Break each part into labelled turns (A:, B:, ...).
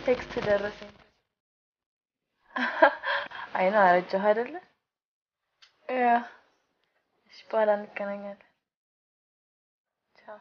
A: ቴክስት ደረሰኝ። አይ ነው አረጀሁ አይደለ? ያ እሺ፣ በኋላ እንገናኛለን። ቻው።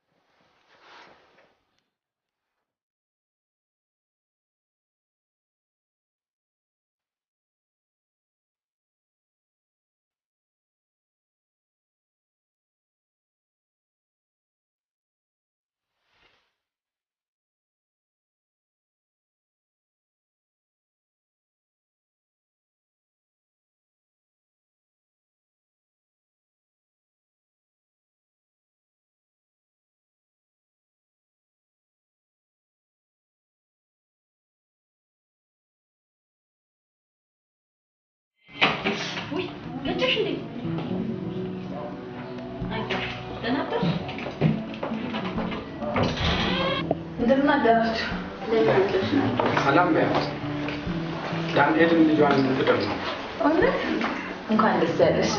B: ውይ መጣሽ እንዴ? አይ ደህና አደርሽ?
A: እንደምን አደራችሁ?
B: እንደምን አደርሽ ናቸው?
C: ሰላም በያት። ዳንኤልን ልጇን ልትድር ነው።
A: እውነት እንኳን ደስ ያለሽ።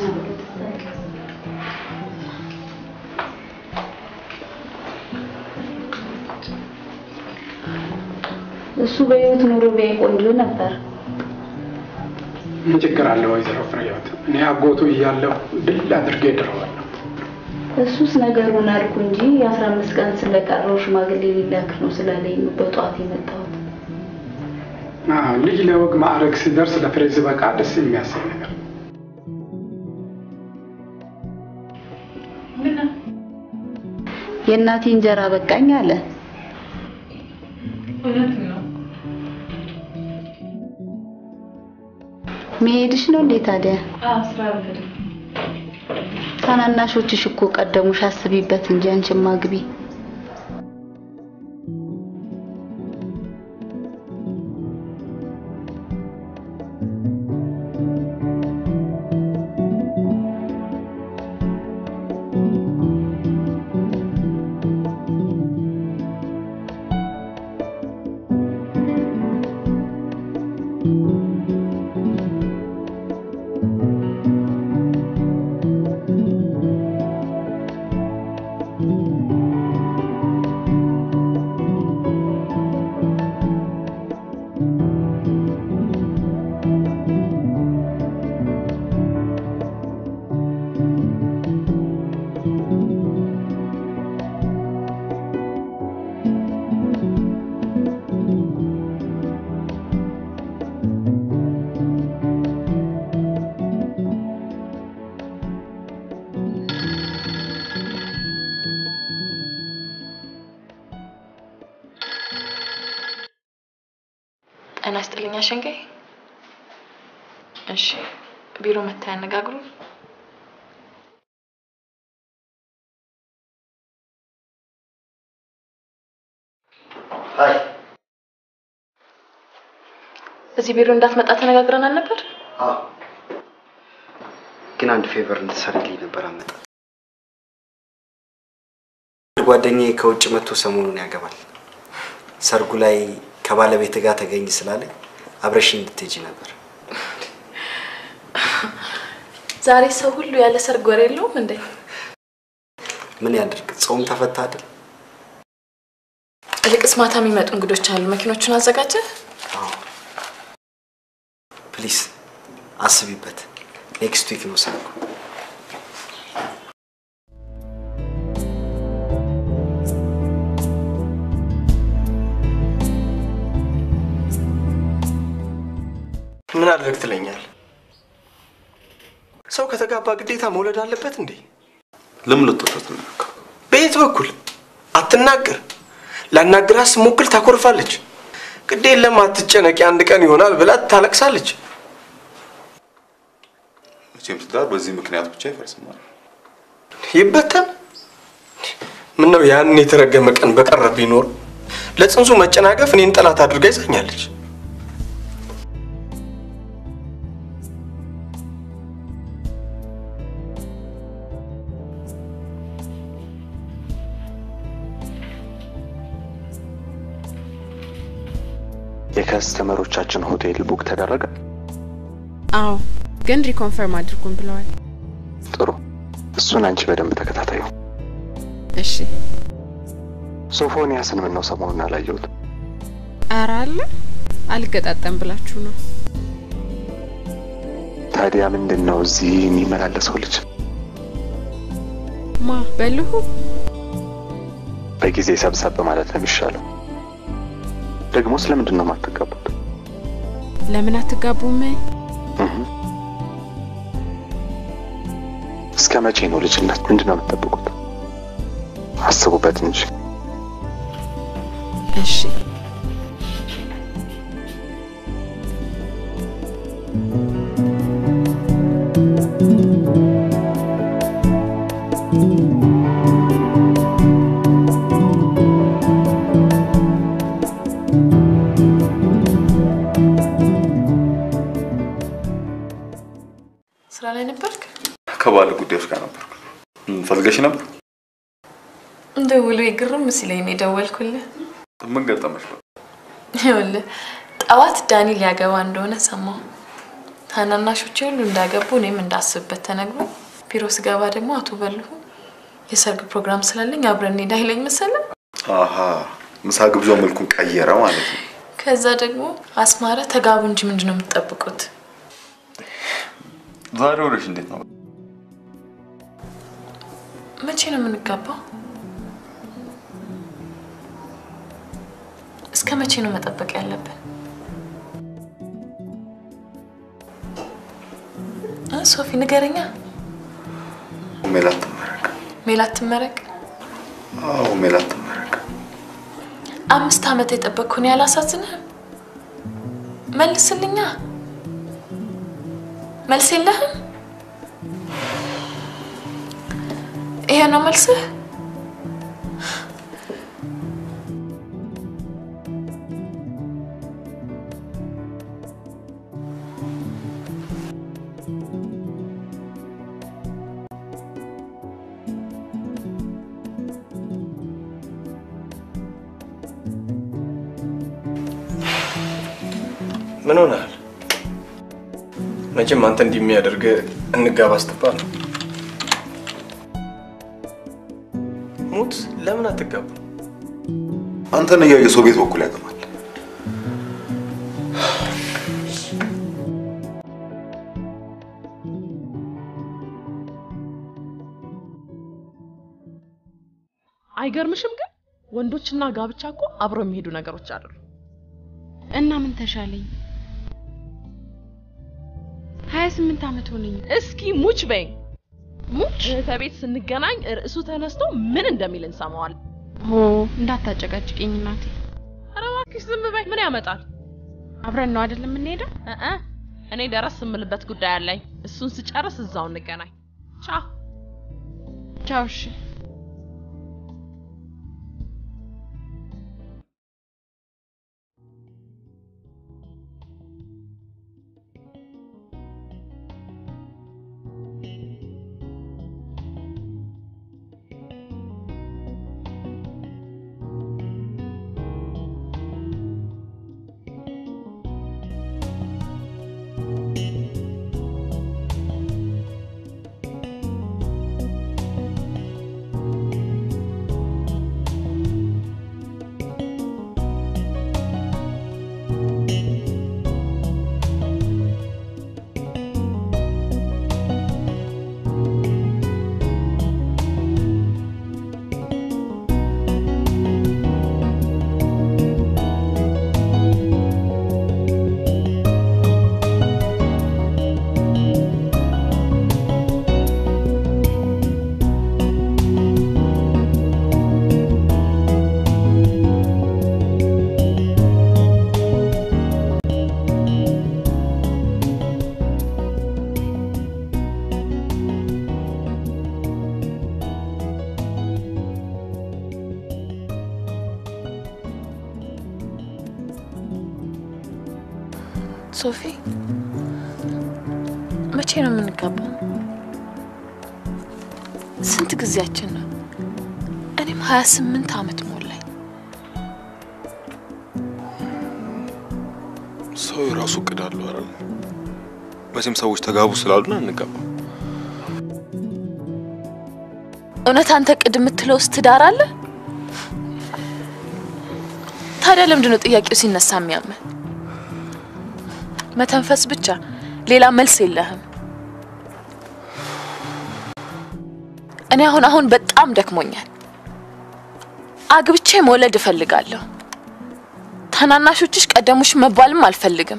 B: እሱ በህይወት ኑሮ ቢያይ ቆንጆ ነበር።
C: ምን ችግር አለ ወይዘሮ ፍሬህይወት? እኔ አጎቱ እያለሁ ድል አድርጌ ድረዋለሁ።
B: እሱስ ነገሩን አልኩ እንጂ የአስራ አምስት ቀን ስለቀረው ሽማግሌ ሊላክ ነው ስላለኝ ነው በጠዋት የመጣሁት።
C: አዎ፣ ልጅ ለወግ ማዕረግ ሲደርስ ለፍሬ ሲበቃ ደስ የሚያሰኝ ነገር ነው።
B: የእናቴ እንጀራ በቃኝ አለ።
A: እውነት ነው።
B: መሄድሽ ነው እንዴ ታዲያ?
A: አዎ፣ ስራ አልሄድም።
B: ታናናሾችሽ እኮ ቀደሙሽ፣ አስቢበት እንጂ አንቺማ ግቢ።
A: ጤና ይስጥልኝ አሸንጋይ። እሺ፣ ቢሮ መታ ያነጋግሩ።
D: ሀይ
A: እዚህ ቢሮ እንዳትመጣ ተነጋግረን አልነበር?
D: አዎ ግን አንድ ፌቨር እንድትሰርልኝ ነበር አመጣት ጓደኛዬ ከውጭ መጥቶ ሰሞኑን ያገባል ሰርጉ ላይ ከባለቤት ጋር ተገኝ ስላለኝ አብረሽኝ እንድትሄጂ ነበር
A: ዛሬ ሰው ሁሉ ያለ ሰርግ ወሬ የለውም እንዴ?
D: ምን ያድርግ ጾም ተፈታ አይደል
A: ይልቅስ ማታ የሚመጡ እንግዶች አሉ። መኪኖቹን አዘጋጀ?
D: አዎ ፕሊዝ አስቢበት ኔክስት ዊክ ነው ሰርጉ
E: ምን አድርግ ትለኛል? ሰው ከተጋባ ግዴታ መውለድ አለበት እንዴ?
F: ለምን ልትወጣት ነው?
E: በየት በኩል አትናገር። ላናግራት ስሞክል ታኮርፋለች። ግድ የለም አትጨነቂ፣ አንድ ቀን ይሆናል ብላ ታለቅሳለች።
F: መቼም ትዳር በዚህ ምክንያት ብቻ ይፈርስማል።
E: ይበተን። ምን ነው ያን የተረገመ ቀን በቀረ ቢኖር ለጽንሱ መጨናገፍ እኔን ጠላት አድርጋ ይዛኛለች።
G: የከስተመሮቻችን ሆቴል ቡክ ተደረገ።
H: አዎ፣ ግን ሪኮንፈርም አድርጉን ብለዋል።
G: ጥሩ፣ እሱን አንቺ በደንብ ተከታታዩ።
H: እሺ፣
G: ሶፎንያስን ምን ነው ሰሞኑን አላየሁት?
H: ኧረ አለ አልገጣጠም ብላችሁ ነው።
G: ታዲያ ምንድን ነው እዚህ የሚመላለሰው ልጅ?
H: ማ በልሁ
G: በጊዜ ሰብሰብ ማለት ነው የሚሻለው። ደግሞ ስለምንድን ነው የማትጋቡት?
H: ለምን አትጋቡም?
G: እህ። እስከ መቼ ነው ልጅነት? ምንድን ነው የምትጠብቁት? አስቡበት እንጂ።
H: እሺ
A: ስራ ላይ ነበርክ?
F: ከባለ ጉዳዮች ጋር ነበርኩ። ም፣ ፈልገሽ ነበር?
A: እንደ ውሎ ግርም ሲለኝ ነው የደወልኩልህ።
F: ምን ገጠመሽ?
A: ይኸውልህ ጠዋት ዳኒ ሊያገባ እንደሆነ ሰማሁ። ታናናሾቼ ሁሉ እንዳገቡ እኔም እንዳስብበት ተነግሮ ቢሮ ስገባ ደግሞ አቶ በልሁ የሰርግ ፕሮግራም ስላለኝ አብረን እንሄድ አይለኝ መሰለህ።
F: አሀ ምሳ ግብዣው መልኩን ቀየረ ማለት ነው።
A: ከዛ ደግሞ አስማረ ተጋቡ እንጂ ምንድን ነው የምትጠብቁት?
F: ዛሬ ወደሽ እንዴት ነው?
A: መቼ ነው የምንጋባው? እስከ መቼ ነው መጠበቅ ያለብን? እ ሶፊ ንገረኛ።
F: ሜላት ትመረቅ።
A: ሜላት ትመረቅ።
F: አዎ ሜላት ትመረቅ።
A: አምስት ዓመት የጠበቅኩን ያላሳዝንህም? መልስልኛ። መልስ የለህም? ይሄ ነው መልስህ?
E: ምን ሆነሃል? መቼም አንተ እንዲህ የሚያደርግ እንጋባ ስትባል ነው። ሙት ለምን አትጋቡ?
F: አንተን እያየ ሰው ቤት በኩል ያገባል።
I: አይገርምሽም? ግን ወንዶችና ጋብቻ እኮ አብረው የሚሄዱ ነገሮች አይደሉ።
H: እና ምን ተሻለኝ? ሀያ ስምንት ዓመት ሆነኝ።
I: እስኪ ሙች በይኝ።
H: ሙች
I: እህተ ቤት ስንገናኝ ርዕሱ ተነስቶ ምን እንደሚል እንሰማዋለን።
H: ሆ እንዳታጨቃጭቅኝ እናቴ።
I: ኧረ እባክሽ ዝም በይ። ምን ያመጣል?
H: አብረን ነው አይደል የምንሄደው?
I: እ እኔ ደረስ የምልበት ጉዳይ አለኝ። እሱን ስጨርስ እዛው እንገናኝ። ቻው
H: ቻው። እሺ
A: ሶፊ መቼ ነው የምንጋባው? ስንት ጊዜያችን ነው? እኔም ሀያ ስምንት ዓመት ሞላኝ።
F: ሰው የራሱ እቅድ አለው አይደል? መቼም ሰዎች ተጋቡ ስላሉን አንጋባም።
A: እውነት አንተ ቅድ የምትለውስ ትዳር አለ? ታዲያ ለምንድን ነው ጥያቄው ሲነሳ የሚያምን? መተንፈስ ብቻ፣ ሌላ መልስ የለህም። እኔ አሁን አሁን በጣም ደክሞኛል። አግብቼ መውለድ እፈልጋለሁ። ታናናሾችሽ ቀደሙሽ መባልም አልፈልግም።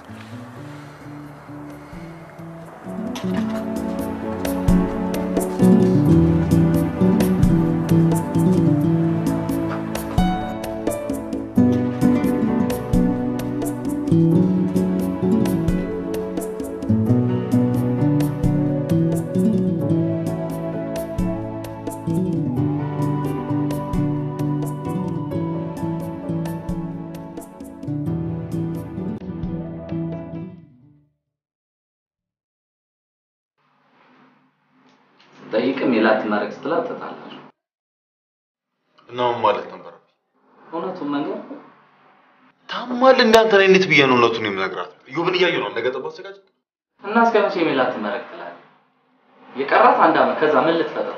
J: ጠይቅም ሜላት ትመረቅ ስትላት ተጣላችሁ።
F: እና ምን ማለት ነበር?
J: እውነቱን መንገር
F: ታማል እንደ አንተ ላይ እንዴት ብዬ ነው እውነቱን የምነግራት? እዮብን እያየሁ ነው ነገ ጠባ አዘጋጅ
J: እና እስከ መቼ ሜላት ትመረቅ ትላለህ? የቀራት አንድ ዓመት ከዛ ምን ልትፈጥር?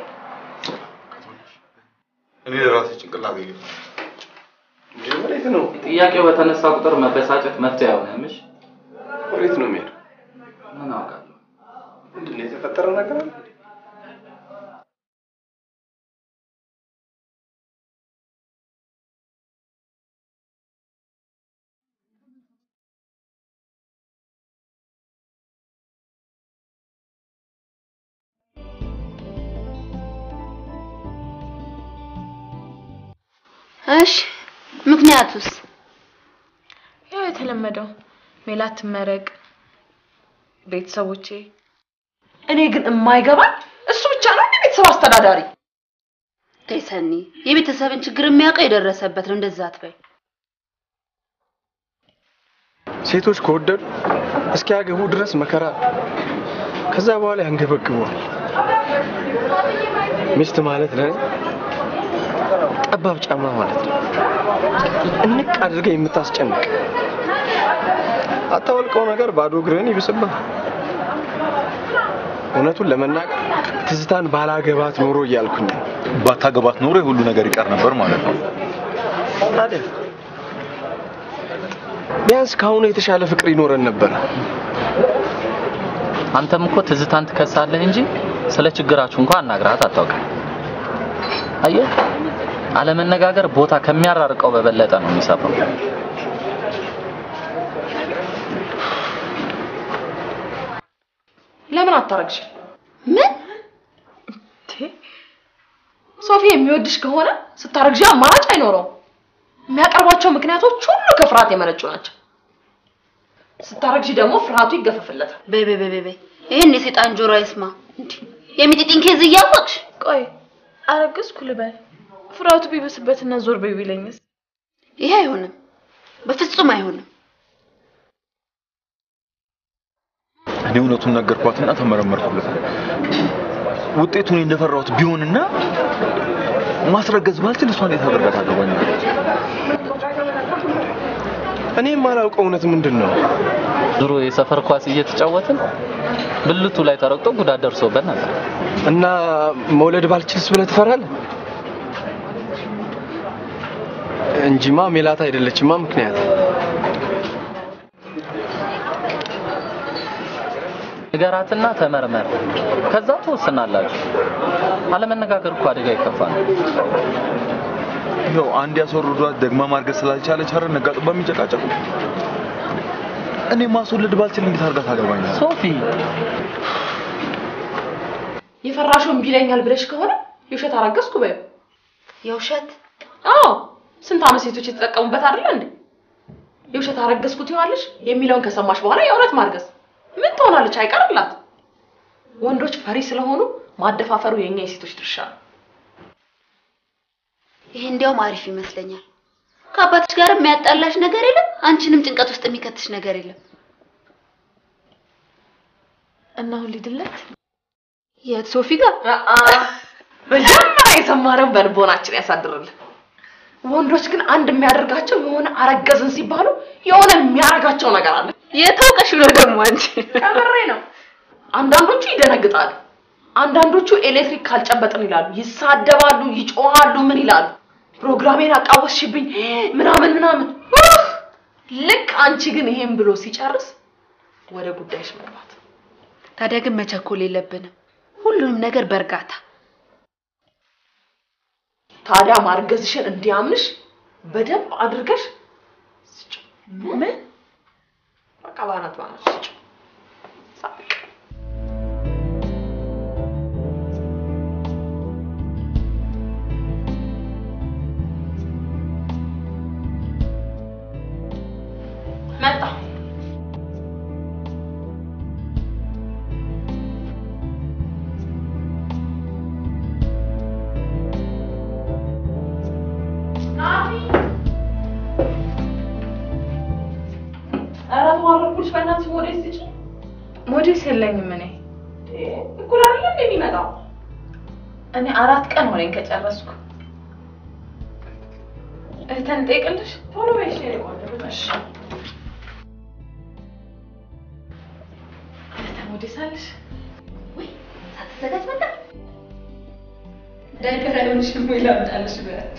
F: እኔ ለራሴ ጭንቅላት ይል
E: ወዴት ነው
J: ጥያቄው በተነሳ ቁጥር መበሳጨት መፍትሄ አይሆንምሽ።
E: ወዴት ነው የሚሄደው?
J: ምን አውቃለሁ።
E: ምንድን ነው የተፈጠረ ነገር አለ?
B: እሺ ምክንያቱስ?
A: ያው የተለመደው ሜላት ትመረቅ፣ ቤተሰቦቼ
I: እኔ ግን የማይገባኝ እሱ ብቻ ነው እንደ ቤተሰብ አስተዳዳሪ።
B: ተይ ሰኒ፣ የቤተሰብን ችግር የሚያውቀው የደረሰበት ነው። እንደዛ አትበይ።
E: ሴቶች ከወደዱ እስኪያገቡ ድረስ መከራ ከዛ በኋላ ያንገበግበዋል። ሚስት ማለት ለኔ ጠባብ ጫማ ማለት ነው። እንቅ አድርገህ የምታስጨንቅ አታወልቀው ነገር ባዶ እግርህን ይብስብህ። እውነቱን ለመናገር ትዝታን ባላገባት ኖሮ እያልኩኝ ነው።
F: ባታገባት ኖሮ የሁሉ ነገር ይቀር ነበር ማለት ነው።
E: ታዲያ ቢያንስ ከአሁኑ የተሻለ ፍቅር ይኖረን ነበር።
J: አንተም እኮ ትዝታን ትከሳለህ እንጂ ስለ ችግራችሁ እንኳን አናግራት አታውቅም። አየህ፣ አለመነጋገር ቦታ ከሚያራርቀው በበለጠ ነው የሚሰፋው።
I: ለምን አታረግሽ?
B: ምን
I: ሶፊ የሚወድሽ ከሆነ ስታረግዢ አማራጭ አይኖረውም። የሚያቀርቧቸው ምክንያቶች ሁሉ ከፍርሃት የመነጩ ናቸው። ስታረግዢ ደግሞ ፍርሃቱ ይገፈፍለታል።
B: በይ በይ በይ በይ፣ ይህን የሴጣን ጆሮ አይስማ። እንዴ የሚጢጢን ኬዝ እያወቅሽ
A: ቆይ አረገዝኩ ልበል፣ ፍርሃቱ ቢብስበትና ዞር በይ ቢለኝስ?
B: ይሄ አይሆንም፣ በፍጹም አይሆንም።
F: እኔ እውነቱን ነገርኳትና ተመረመርኩለት። ውጤቱን እንደፈራሁት ቢሆንና ማስረገዝ ባልችል እሷ እንዴት አደርጋ ታገባኛለች?
E: እኔ የማላውቀው እውነት ምንድን ነው?
J: ድሮ የሰፈር ኳስ እየተጫወትን ብልቱ ላይ ተረግጦ ጉዳት ደርሶበት ነበር።
E: እና መውለድ ባልችልስ ብለህ ትፈራለህ? እንጂማ ሜላት አይደለችማ ምክንያት።
J: ንገራትና ተመርመር፣ ከዛ ትወስናላችሁ። አለመነጋገር እኮ አደጋ ይከፋ ነው።
F: ይኸው አንድ ያስወርዷት ደግማ ማርገዝ ስላልቻለች አይደል ነጋጥባ የሚጨቃጨቁ። እኔ ማስወለድ ባልችል እንዴት አድርጋ ታገባኛለች?
I: ሶፊ የፈራሽው እምቢ ይለኛል ብለሽ ከሆነ የውሸት አረገዝኩ በይው።
B: የውሸት
I: አዎ፣ ስንት ዓመት ሴቶች የተጠቀሙበት አይደለ እንዴ? የውሸት አረገዝኩት ይዋለሽ የሚለውን ከሰማሽ በኋላ የእውነት ማርገዝ ምን ትሆናለች? አይቀርላት። ወንዶች ፈሪ ስለሆኑ ማደፋፈሩ የኛ የሴቶች ድርሻ ነው።
B: ይሄ እንዲያውም አሪፍ ይመስለኛል። ከአባትሽ ጋር የሚያጣላሽ ነገር የለም፣ አንቺንም ጭንቀት ውስጥ የሚከትሽ ነገር የለም።
A: እና አሁን ሊድለት
B: የት ሶፊ ጋር
I: መጀመሪያ የሰማነው በልቦናችን ያሳድርልን። ወንዶች ግን አንድ የሚያደርጋቸው የሆነ አረገዝን ሲባሉ የሆነ የሚያረጋቸው ነገር አለ።
B: የታውቀሽ ብሎ ደግሞ አንቺ
I: ከምሬ ነው። አንዳንዶቹ ይደነግጣሉ፣ አንዳንዶቹ ኤሌክትሪክ ካልጨበጥን ይላሉ፣ ይሳደባሉ፣ ይጮሃሉ፣ ምን ይላሉ። ፕሮግራሜን አቃወስሽብኝ ምናምን ምናምን። ኡፍ! ልክ አንቺ ግን ይሄን ብሎ ሲጨርስ ወደ ጉዳይሽ መግባት።
B: ታዲያ ግን መቸኮል የለብንም። ሁሉንም ነገር በእርጋታ
I: ታዲያ ማርገዝሽን እንዲያምንሽ በደንብ አድርገሽ ስጭው። ምን? በቃ ባናት ባናት ስጭው። ሳቅ መጣ። ኧረ ተዋረድኩልሽ። በእናትሽ ሞዴስ ስጪ።
A: ሞዴስ የለኝም እኔ
I: እኩል አይደለ እንደ የሚመጣው
A: እኔ አራት ቀን ሆነኝ ከጨረስኩ። እህተን ጠይቅልሽ
I: ቶሎ በይ እሺ፣ የኔ ቆንጆ።
A: እሺ። እህተ ሞዴስ አለሽ?
B: ሳትዘጋጅ መጣ።
A: ዳይፐር አይሆንሽም ወይ ላምጣልሽ በያት።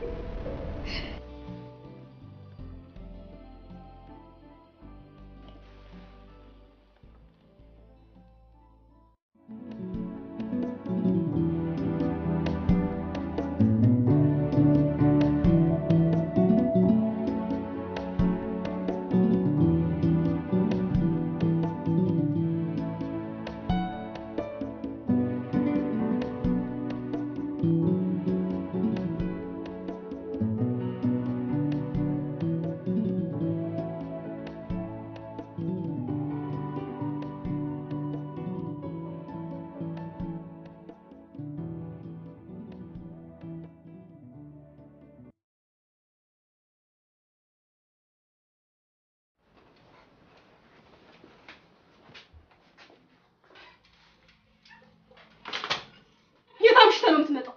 I: የት አምሽተህ ነው የምትመጣው?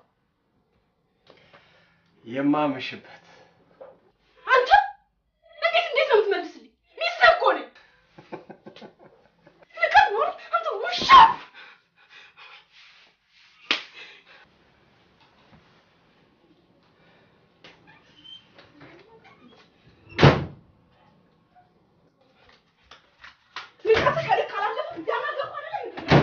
E: የማመሽበት
I: አንተ እንዴት እንዴት ነው የምትመልስልኝ? ሚስትህ እኮ ነኝ። ንቀት ነው አንተ ውሻ። ንቀትህ ከልክ አላለፈ ያናገርኩህ አይደለም እንዴ?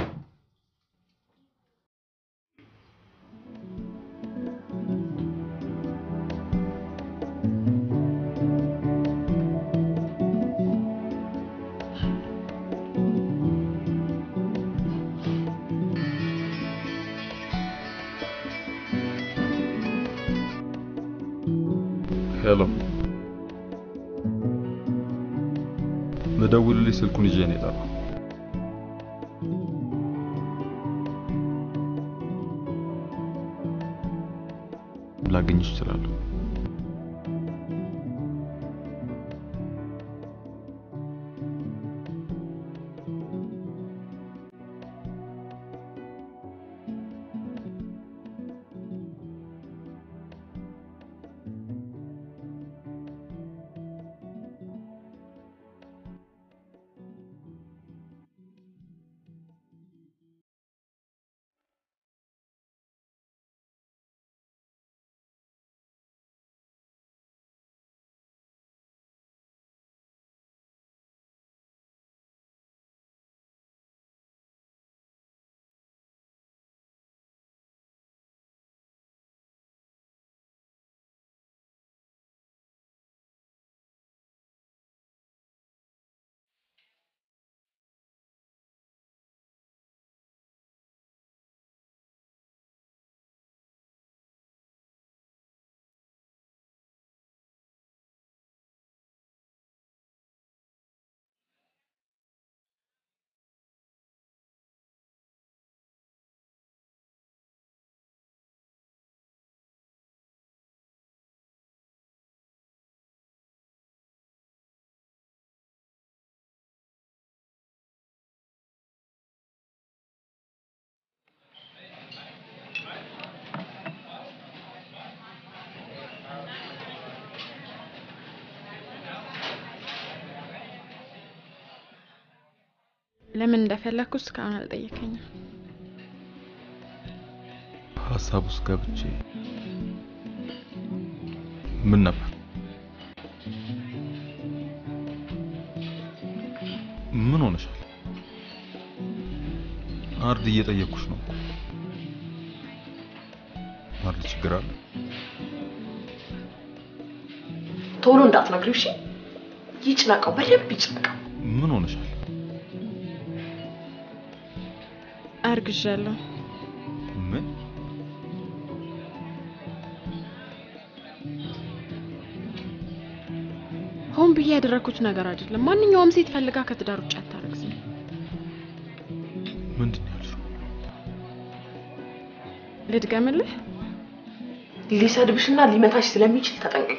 F: ሄሎ፣ ልደውልልሽ ስልኩን ይዤ ነው የጠራው። ላገኝሽ እችላለሁ።
H: ለምን እንደፈለግኩ እስካሁን አልጠየከኝም።
F: ሀሳብ ውስጥ ገብቼ ምን ነበር? ምን ሆነሻል? አርድ እየጠየቅኩሽ ነው። አርድ ችግር አለ?
I: ቶሎ እንዳትነግሪው እሺ። ይጭነቀው፣ በደንብ ይጭነቀው።
F: ምን ሆነሻል?
H: አርግዣለሁ።
F: ምን?
H: ሆን ብዬ ያደረኩት ነገር አይደለም። ማንኛውም ሴት ፈልጋ ከትዳር ውጭ አታረግዝም።
F: ምንድን ነው ያልሽው?
H: ልድገምልህ?
I: ሊሰድብሽና ሊመታሽ ስለሚችል ተጠንቀቂ።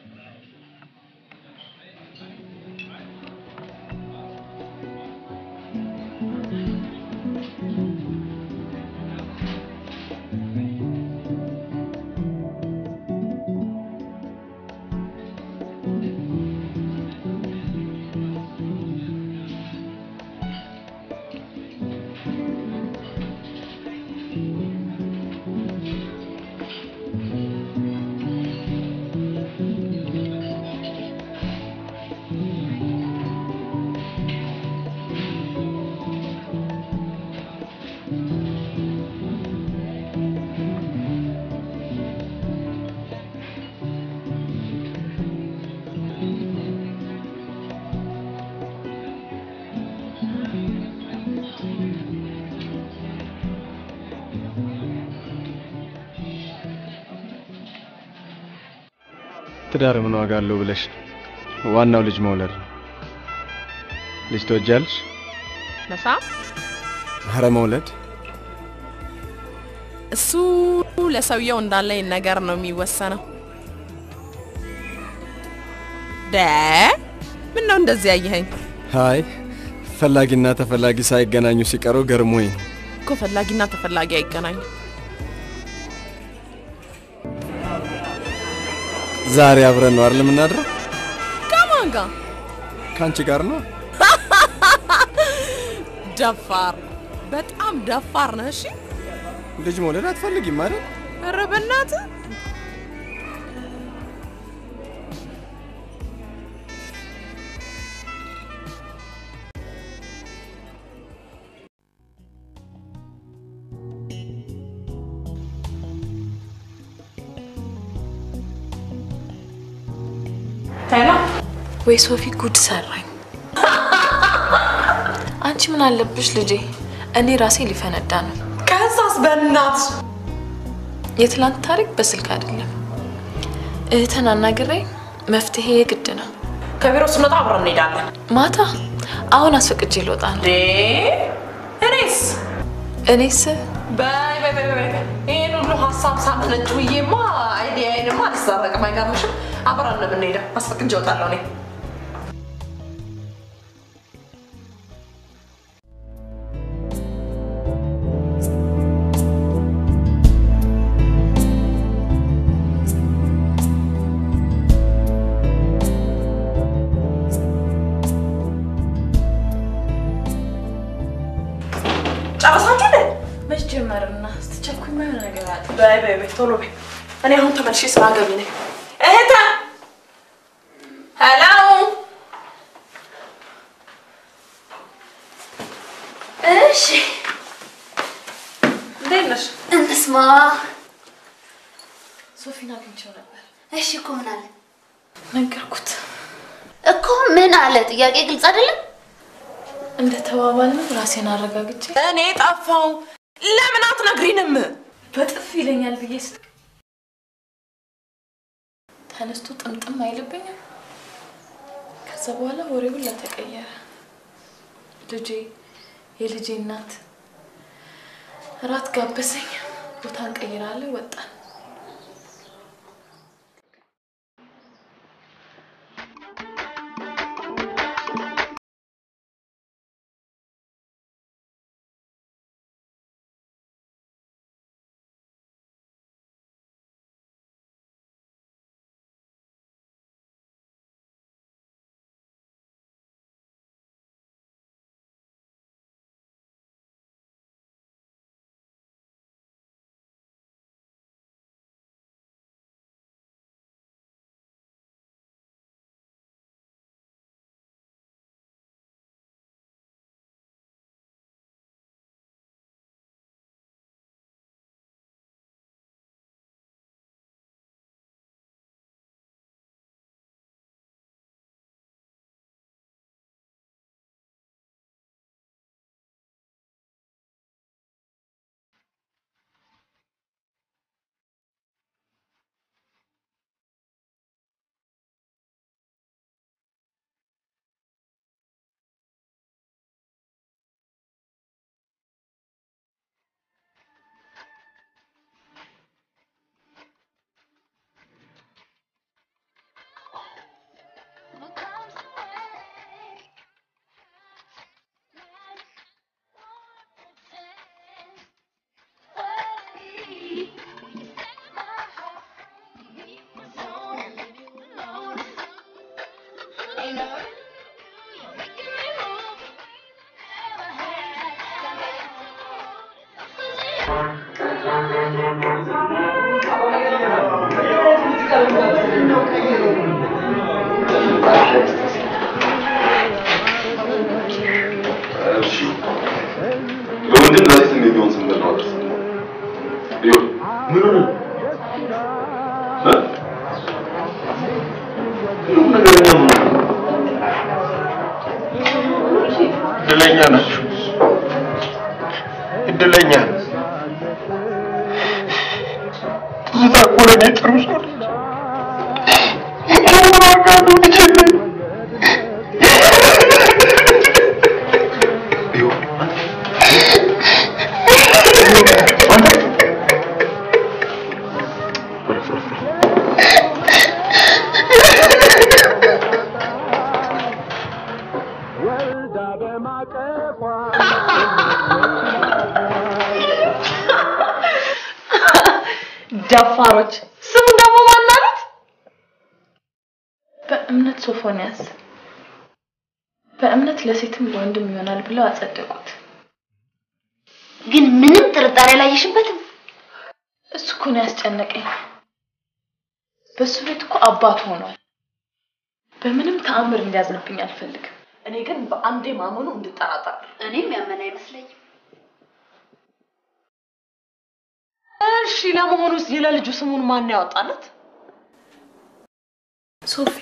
E: ትዳር ምን ዋጋ አለው ብለሽ ዋናው ልጅ መውለድ ነው። ልጅ ትወጃለሽ?
K: መሳም
E: ኧረ መውለድ
K: እሱ ለሰውየው እንዳለኝ ነገር ነው የሚወሰነው። ደ ምን ነው እንደዚህ ያየኸኝ?
E: አይ ፈላጊና ተፈላጊ ሳይገናኙ ሲቀሩ ገርሞኝ ነው።
K: እኮ ፈላጊና ተፈላጊ አይገናኙ።
E: ዛሬ አብረን ነው አይደል የምናድረው?
K: ከማን ጋር?
E: ከአንቺ ጋር ነው።
K: ደፋር፣ በጣም ደፋር ነህ። እሺ
E: ልጅ መውለድ አትፈልጊም አይደል?
K: ኧረ በእናትህ
A: ሄሎ ወይ ሶፊ ጉድ ሰራኝ። አንቺ ምን አለብሽ ልጄ? እኔ ራሴ ሊፈነዳ ነው።
K: ከዛስ በእናትሽ
A: የትላንት ታሪክ በስልክ አይደለም። እህትን አናግሬ መፍትሄ የግድ ነው።
K: ከቢሮ ስንወጣ አብረን እንሄዳለን።
A: ማታ አሁን አስፈቅጄ ልወጣ ነው።
K: እኔስ
A: እኔስ
K: በይ በይ በይ በይ ይህን ሁሉ ሀሳብ ሳመነጭ ውዬማ አይዲያዬንማ አልሰረቅም። አይገርምሽም? አብረን ነው የምንሄደው። አስፈቅጄ እወጣለሁ እኔ ጨረሳችሁ እንዴ?
A: መች ጀመርና ስትቸኩኝ የሆነ ነገር አለ።
K: በይ በይ በይ ቶሎ በይ። እኔ አሁን ተመልሼ ስራ ገቢ ነኝ። እህተ ሄሎ
B: እሺ
K: እንዴት ነሽ?
B: እንስማ።
A: ሶፊን አግኝቼው ነበር።
B: እሺ እኮ ምን አለ
A: ነገርኩት።
B: እኮ ምን አለ? ጥያቄ ግልጽ አይደለም።
A: እንደ ተባባልነው ራሴን አረጋግጬ
K: እኔ ጠፋው። ለምን አትነግሪንም?
A: በጥፍ ይለኛል ብዬ ስ ተነስቶ ጥምጥም አይልብኝም። ከዛ በኋላ ወሬ ሁላ ተቀየረ። ልጄ የልጄ እናት እራት ጋበሰኝ። ቦታ እንቀይራለን፣ ወጣን።
F: እሺ ለወንድም ለሴት የሚሆን ስም ነው አድርስ። ይኸው ምን ሆነ? እ? ሁሉም ነገረኛ ምን ሆነ?
E: እድለኛ ናችሁ። እድለኛ ትዝታ እኮ ለእኔ ጥሩ ሰው ነች። የምን ዋጋ ነው ልጄ?
A: ደፋሮች። ስሙ ደግሞ ማን አሉት? በእምነት ሶፎንያስ። በእምነት ለሴትም ለወንድም ይሆናል ብለው አጸደቁት።
B: ግን ምንም ጥርጣሬ አላየሽበትም?
A: እሱ እኮ ነው ያስጨነቀኝ። በሱ ቤት እኮ አባት ሆኗል። በምንም ተአምር እንዲያዝንብኝ አልፈልግም።
I: እኔ ግን በአንዴ ማመኑ እንድጠራጠር
B: እኔም ያመን አይመስለኝም።
I: እሺ፣ ለመሆኑ የለልጁ ስሙን ማን ያወጣለት?
A: ሶፊ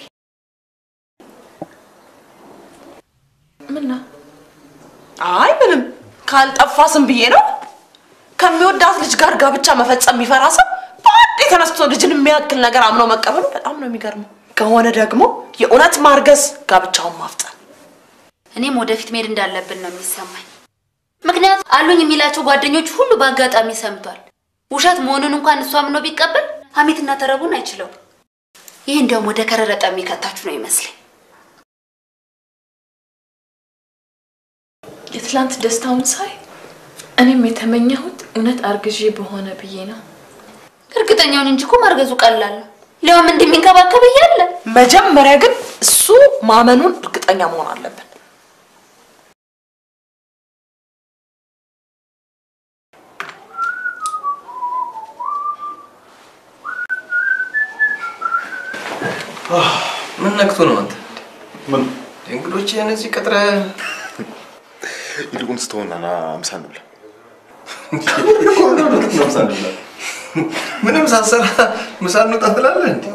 A: ምን ነው?
I: አይ ምንም ካልጠፋ ስም ብዬ ነው። ከሚወዳት ልጅ ጋር ጋብቻ መፈጸም የሚፈራ ሰው በአንዴ ተነስቶ ልጅን የሚያክል ነገር አምኖ መቀበሉ በጣም ነው የሚገርመው። ከሆነ ደግሞ የእውነት ማርገዝ ጋብቻውን ማፍጠን።
B: እኔም ወደፊት መሄድ እንዳለብን ነው የሚሰማኝ። ምክንያቱም አሉኝ የሚላቸው ጓደኞች ሁሉ በአጋጣሚ ሰምቷል። ውሸት መሆኑን እንኳን እሱ አምኖ ቢቀበል ሀሜትና ተረቡን አይችለውም። ይህ እንዲያውም ወደ ከረረጠ የሚከታችሁ ነው ይመስለኝ።
A: የትላንት ደስታውን ሳይ እኔም የተመኘሁት እውነት አርግዤ በሆነ ብዬ ነው።
B: እርግጠኛውን እንጂ እኮ ማርገዙ ቀላል ነው። ሊያውም እንደሚንከባከብ እያለ
I: መጀመሪያ ግን እሱ ማመኑን እርግጠኛ መሆን አለብን።
E: ምን ነክቶ ነው አንተ?
F: ምን
E: እንግዶችህን እዚህ ቀጥረህ
F: ይልቁን ስትሆን ና ምሳ እንብላ።
E: ምንም ሳትሰራ ምሳ እንውጣ ትላለህ እንዴ?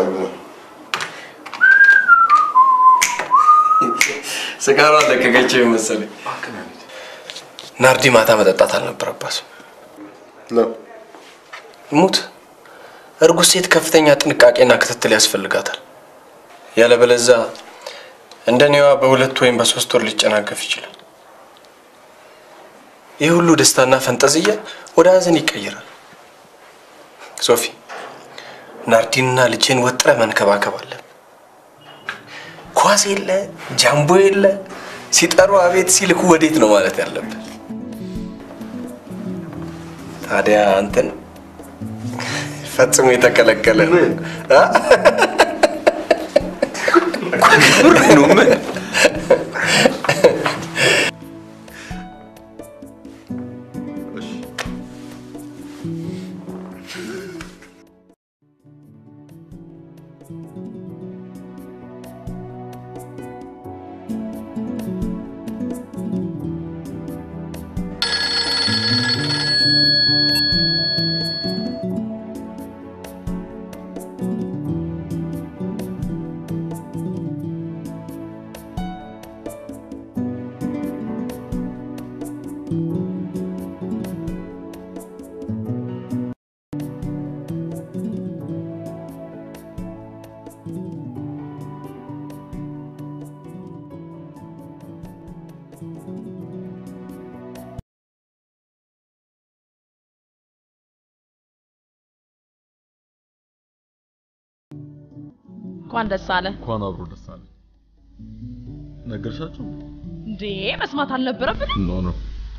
E: ስጋሯ ለቀቀችው መሰለኝ። ናርዲ ማታ መጠጣት አልነበረባትም። ሙት እርጉዝ ሴት ከፍተኛ ጥንቃቄና ክትትል ያስፈልጋታል። ያለበለዛ እንደኔዋ በሁለት ወይም በሶስት ወር ሊጨናገፍ ይችላል። ይህ ሁሉ ደስታና ፈንጠዝያ ወደ ሀዘን ይቀይራል። ሶፊ ናርዲንና ልጅን ወጥረ መንከባከብ አለን። ኳስ የለ ጃምቦ የለ ሲጠሩ አቤት ሲልኩ ወዴት ነው ማለት ያለብን። ታዲያ አንተን ፈጽሞ የተከለከለ ነው። አ? ብር ነው ምን
H: እንኳን ደስ አለ
F: እንኳን አብሮ ደስ አለ። ነገርሻቸው?
H: እንዴ! መስማት አልነበረብንም?
F: ኖ ኖ፣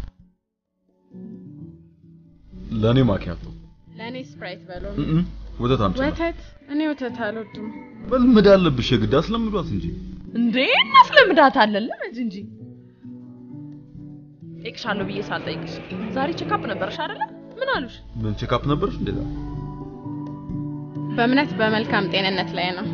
F: ለእኔ ማኪያቶ
H: ለእኔ ስፕራይት በለው።
F: እም፣ ወተት አምጪ።
H: ወተት? እኔ ወተት አልወድም።
F: መልመድ አለብሽ የግድ አስለምዷት እንጂ።
H: እንዴ! እናስለምዳታለን ልመድ እንጂ። ጠይቅሻለሁ ብዬ ሳልጠይቅሽ ዛሬ ቼክአፕ ነበረሽ አይደለ? ምን አሉሽ?
F: ምን ቼክአፕ ነበርሽ እንዴ?
H: በእምነት በመልካም ጤንነት ላይ ነው።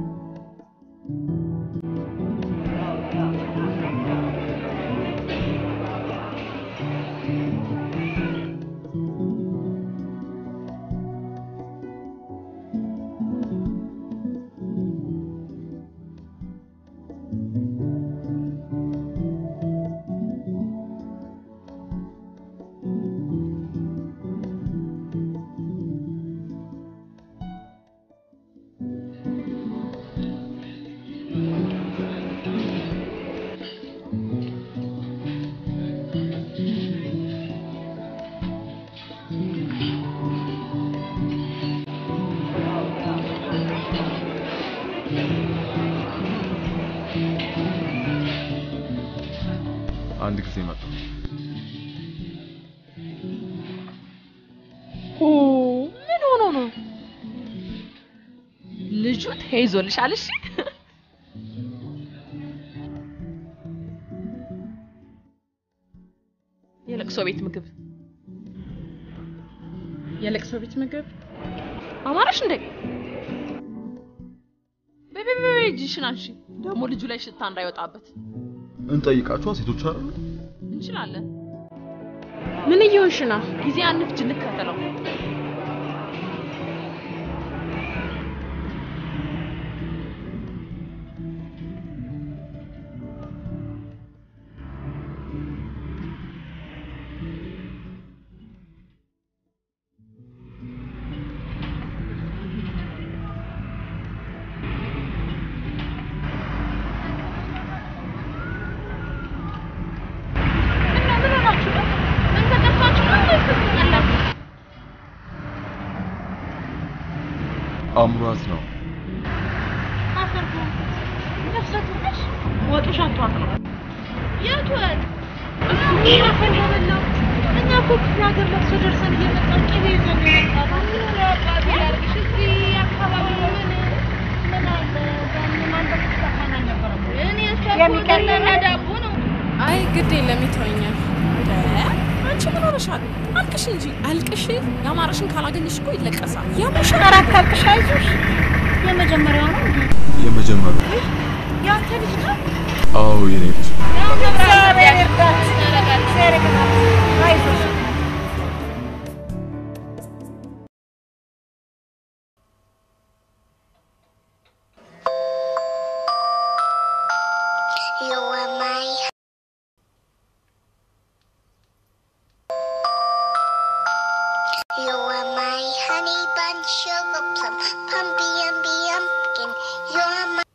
F: አንድ ጊዜ መጣ።
I: ኦ ምን ሆኖ ነው? ልጁ ተይዞልሻል። እሺ የለቅሶ ቤት ምግብ
H: የለቅሶ ቤት ምግብ
I: አማራሽ እንዴ? በይ በይ በይ እጅሽን አንሺ። ደግሞ ልጁ ላይ ሽታ እንዳይወጣበት
F: እንጠይቃቸዋ ሴቶች አይደሉ?
I: እንችላለን።
H: ምን እየሆንሽ ነው?
I: ጊዜ አንፍጅ፣ እንከተለው።
F: አምሯት ነው።
I: ወጡ ሸቷት ነው።
B: የት ወጥ?
I: እኛ እኮ ክፍለ ሀገር ለቅሶ ደርሰን እየመጣን ቅቤ ይዘን ነው የመጣነው።
B: ምን ሆነ አባቴ ላድርግሽ? እዚህ አካባቢ ምን ምን አለ? በምን ተፈታና ነበር እኔ እሷ የሚቀለና ዳቦ ነው።
H: አይ ግድ የለም ይተወኛል።
I: አንቺ ምን ሆነሻል? አልቅሽ እንጂ አልቅሽ። ያማረሽን ካላገኘሽ እኮ ይለቀሳል።
B: የምርሽን አራት አልቅሽ፣ አይዞሽ። የመጀመሪያው ነው እንዴ?
F: የመጀመሪያው
B: ያንተ ልጅ ነው?
F: አዎ የኔ ልጅ
B: እግዚአብሔር ይርዳት። እግዚአብሔር ይርዳት። አይዞሽ።
L: You are my You are my honey bun sugar plum pumpy umby pumpkin You are my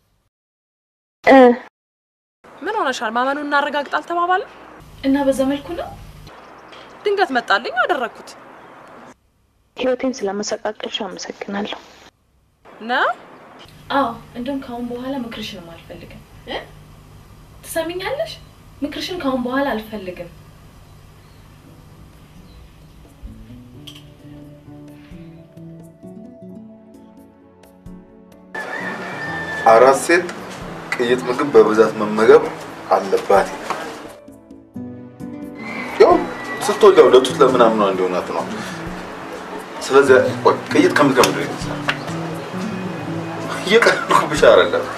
I: ምን ሆነሻል? ማመኑን እናረጋግጥ አልተባባልን?
A: እና በዛ መልኩ ነው
I: ድንገት መጣልኝ አደረግኩት
M: ህይወቴን ስለመሰቃቀልሽ አመሰግናለሁ።
I: ነው
A: አዎ እንደውም ከአሁን በኋላ ምክርሽንም አልፈልግም እ? ትሰሚኛለሽ ምክርሽን ከአሁን በኋላ አልፈልግም
F: አራት ሴት ቅይጥ ምግብ በብዛት መመገብ አለባት። ያው ስትወልድ ያው ለጡት ለምናምኗ እንዲሆናት ነው። ስለዚህ ቆይ ቅይጥ ከምን ከምንድን ነው የተሰራው? እየቀለድኩብሽ አይደለም።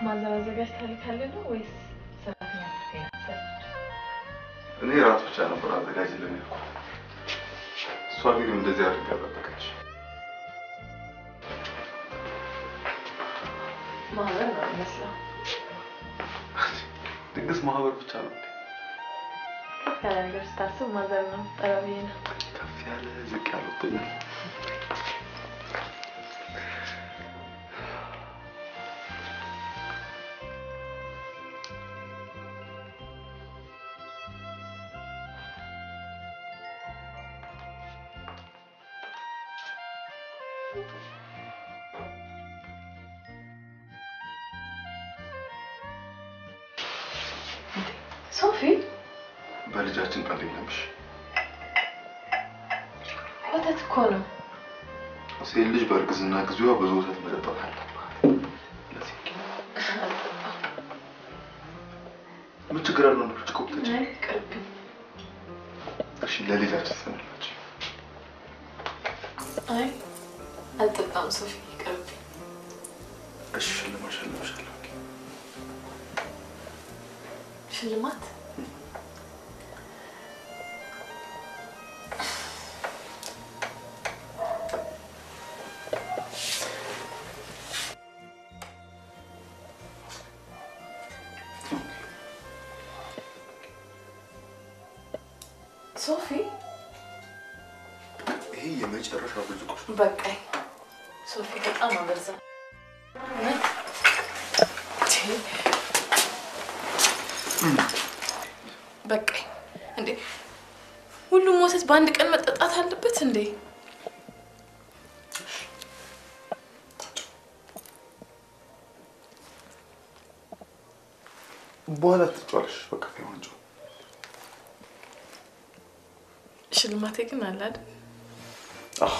A: ማዘር አዘጋጅታ ልካልህ ነው ወይስ ሰራተኛ ትገኛለህ?
F: እኔ ራት ብቻ ነበር አዘጋጅልን ያልኩት። እሷ ግን እንደዚህ አድርጋ ጠበቀች።
A: ማዘር ነው የሚመስለው።
F: ድግስ ማህበር ብቻ ነው
A: ከፍ ያለ ነገር ስታስብ ማዘር ነው ጠራቢ ነው።
F: ከፍ ያለ ዝቅ ያለ ወጥቶኛል።
A: ሶፊ
F: በልጃችን ቀልድ የለምሽ።
A: ወተት እኮ ነው።
F: ሴት ልጅ በእርግዝና ጊዜዋ ብዙ ወተት መጠጣት አለባት። ምን ችግር አለው? ነው ብርጭቆ ብትጠጪ።
A: ቅርብኝ።
F: እሺ ለልጃችን ስንላች
A: አይ አልጠጣም ሶፊ፣ ቅርብኝ።
F: እሺ ሽልማት ሸልምሻለሁ።
A: ሽልማት ሶፊ
F: ይሄ የመጨረሻ ብርጭቆሽ ነው።
A: በቃኝ። ሶፊ በጣም አበዛ። እውነት? ቺ፣ በቃኝ። እንዴ ሁሉም ወተት በአንድ ቀን መጠጣት አለበት እንዴ?
F: በኋላ ትጫዋለሽ። በቃ ዋንጫ
A: ሽልማቴ ግን አለ አይደል?
F: አዎ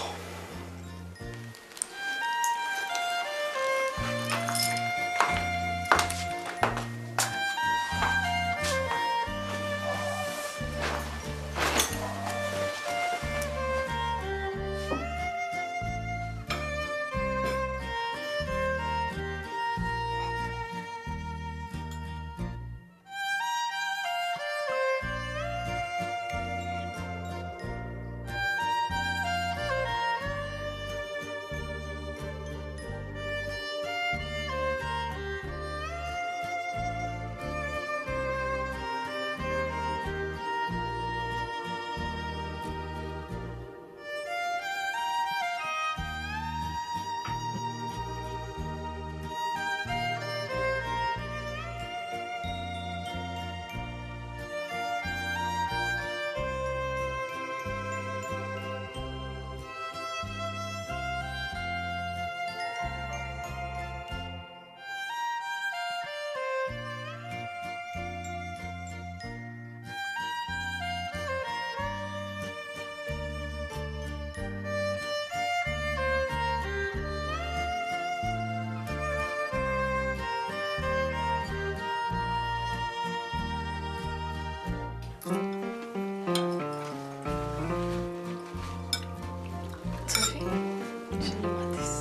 A: ሶፊ ሽልማቴስ?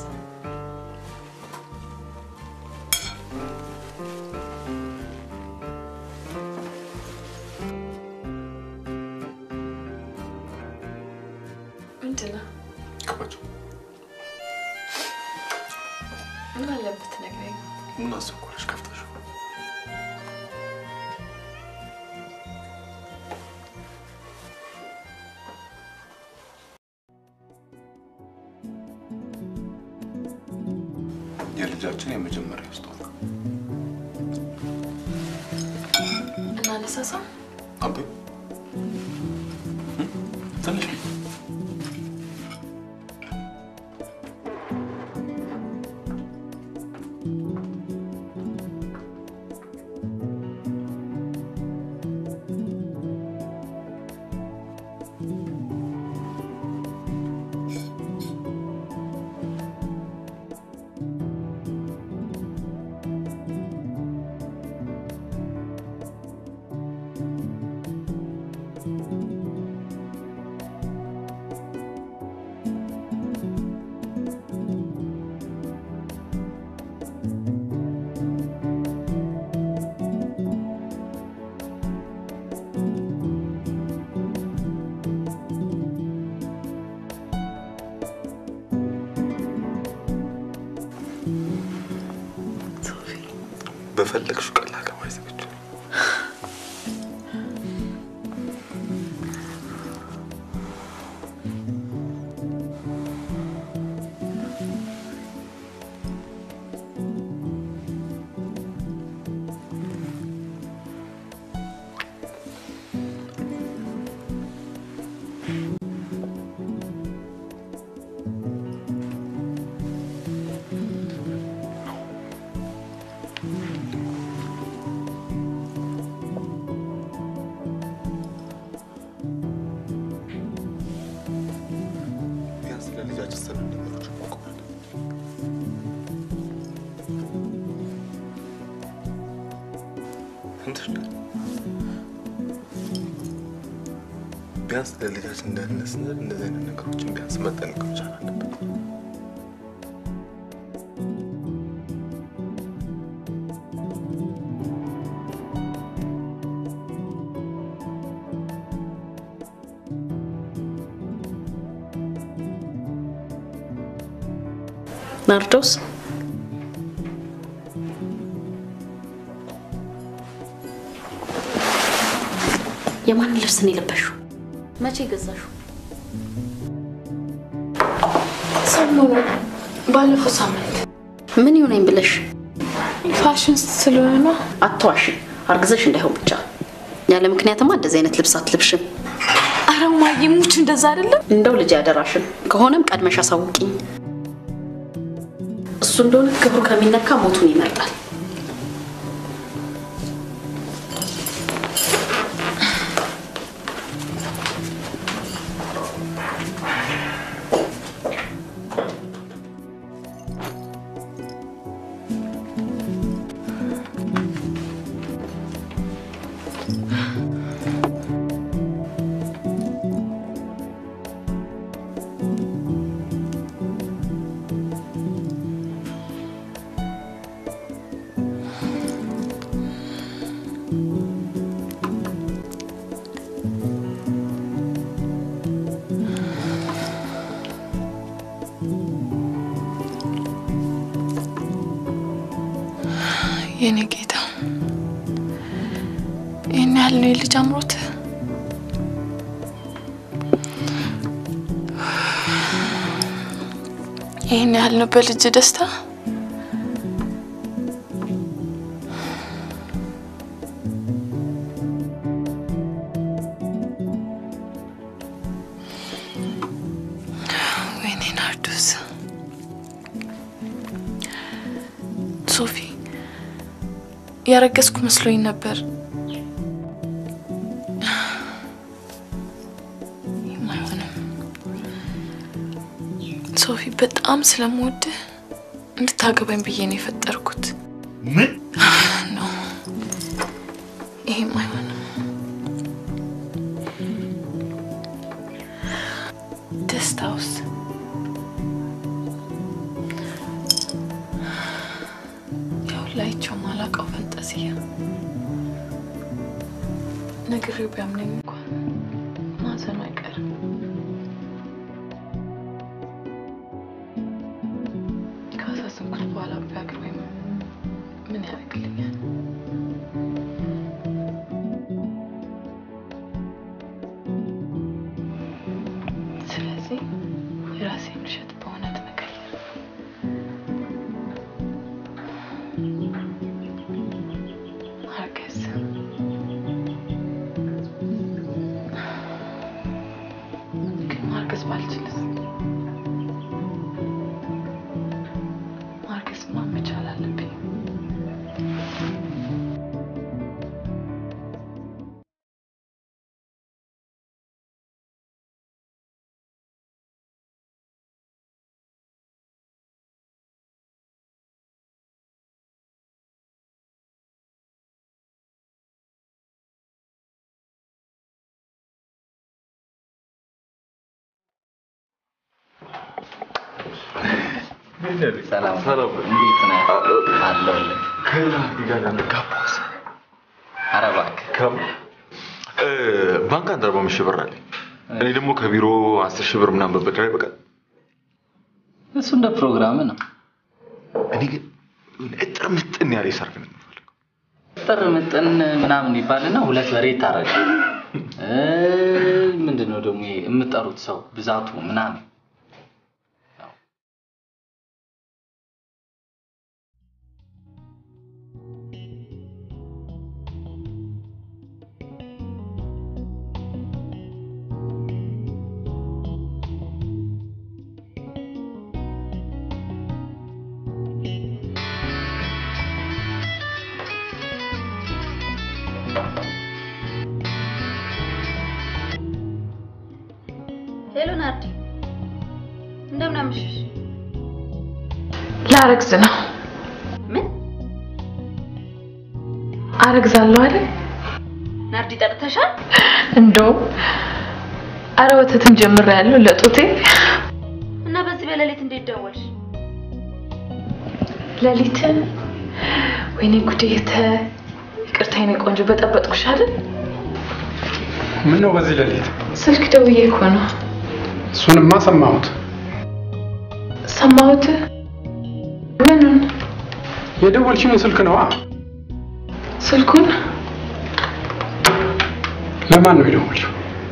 A: ምንድን ነው?
F: ቅባጭ
A: ምን አለበት ነግረኝ።
F: ምን አስቸኮለሽ? ከፍተሽ የልጃችን የመጀመሪያ ስጦታ
A: እናነሳሳ?
F: አቤ ትንሽ በፈለግሽው ቀን ላገባ ዝግጁ ነኝ። ቢያንስ ለልጃችን ስለ ነገሮች ማቆም እንትን ቢያንስ ለልጃችን ደህንነት ስንል እንደዚህ አይነት ነገሮችን ቢያንስ መጠንቀቅ መቻል አለብን።
N: ናርዶስ የማን ልብስ ነው የለበሽው? መቼ ገዛሽው?
A: ሰሞኑን ባለፈው ሳምንት
N: ምን ይሆነኝ ብለሽ?
A: ፋሽን ስለሆነ ነው።
N: አትዋሺ፣ አርግዘሽ እንዳይሆን ብቻ። ያለ ምክንያትማ እንደዚህ አይነት ልብስ አትለብሽም።
A: አረ እማዬ ሙች እንደዛ አይደለም።
N: እንደው ልጅ ያደራሽን ከሆነም ቀድመሽ አሳውቂኝ። እሱ እንደሆነ ክብሩ ከሚነካ ሞቱን ይመርጣል።
A: የኔ ጌታ ይህን ያህል ነው የልጅ አምሮት። ይህን ያህል ነው በልጅ ደስታ። ወይኔ ናርዶስ፣ ሶፊ ያረገዝኩ መስሎኝ ነበር። ይህም አይሆንም። ሶፊ በጣም ስለምወድህ እንድታገባኝ ብዬ ነው የፈጠርኩት።
F: ምን
A: ነው? ይሄም አይሆንም። ደስታውስ ያው ላይቸው ማላውቀው ፈንጠዝያ ነግሬው ቢያምነኝ እንኳን ማዘኑ አይቀርም። ካሳሰብኩት በኋላ ቢያገር ወይም ምን ያደርግልኛል? ስለዚህ የራሴን ውሸት በእውነት መቀየር ማርገዝ ግን ማርገዝ ባልችልስ? ማርገዝማ መቻል አለብኝ።
J: ሰላም እንዴት ነህ? አለሁልህ።
F: ጋባስ
J: ኧረ እባክህ
F: ከም እ፣ ባንክ አንድ አርባ አምስት ሺህ ብር አለኝ። እኔ ደግሞ ከቢሮ አስር ሺህ ብር ምናምን በበድር አይበቃል።
J: እሱ እንደ ፕሮግራም ነው።
F: እኔ ግን የሆነ እጥር ምጥን ያለ ሰርግ ነው የምፈልገው።
J: ጥር ምጥን ምናምን ይባልና ሁለት በሬ ይታረዳል። እ ምንድን ነው ደግሞ ይሄ የምጠሩት ሰው ብዛቱ ምናምን
B: ሄሎ ናርዲ፣ እንደምን አመሸሽ?
A: ላረግዝ ነው።
B: ምን
A: አረግዛለሁ አይደል?
B: ናርዲ ጠርተሻል?
A: እንደውም አረ ወተትም ጀምሬያለሁ ለጡቴ።
B: እና በዚህ በሌሊት እንዴት ደወልሽ?
A: ሌሊት ወይኔ ጉዴ! የተ ይቅርታ የኔ ቆንጆ በጠበጥኩሽ አይደል?
C: ምን ነው በዚህ ሌሊት?
A: ስልክ ደውዬ እኮ ነው።
C: እሱንማ ሰማሁት።
A: ሰማሁት። ምኑን?
C: የደወልሽውን ስልክ ነዋ።
A: ስልኩን
C: ለማን ነው የደወልሽው?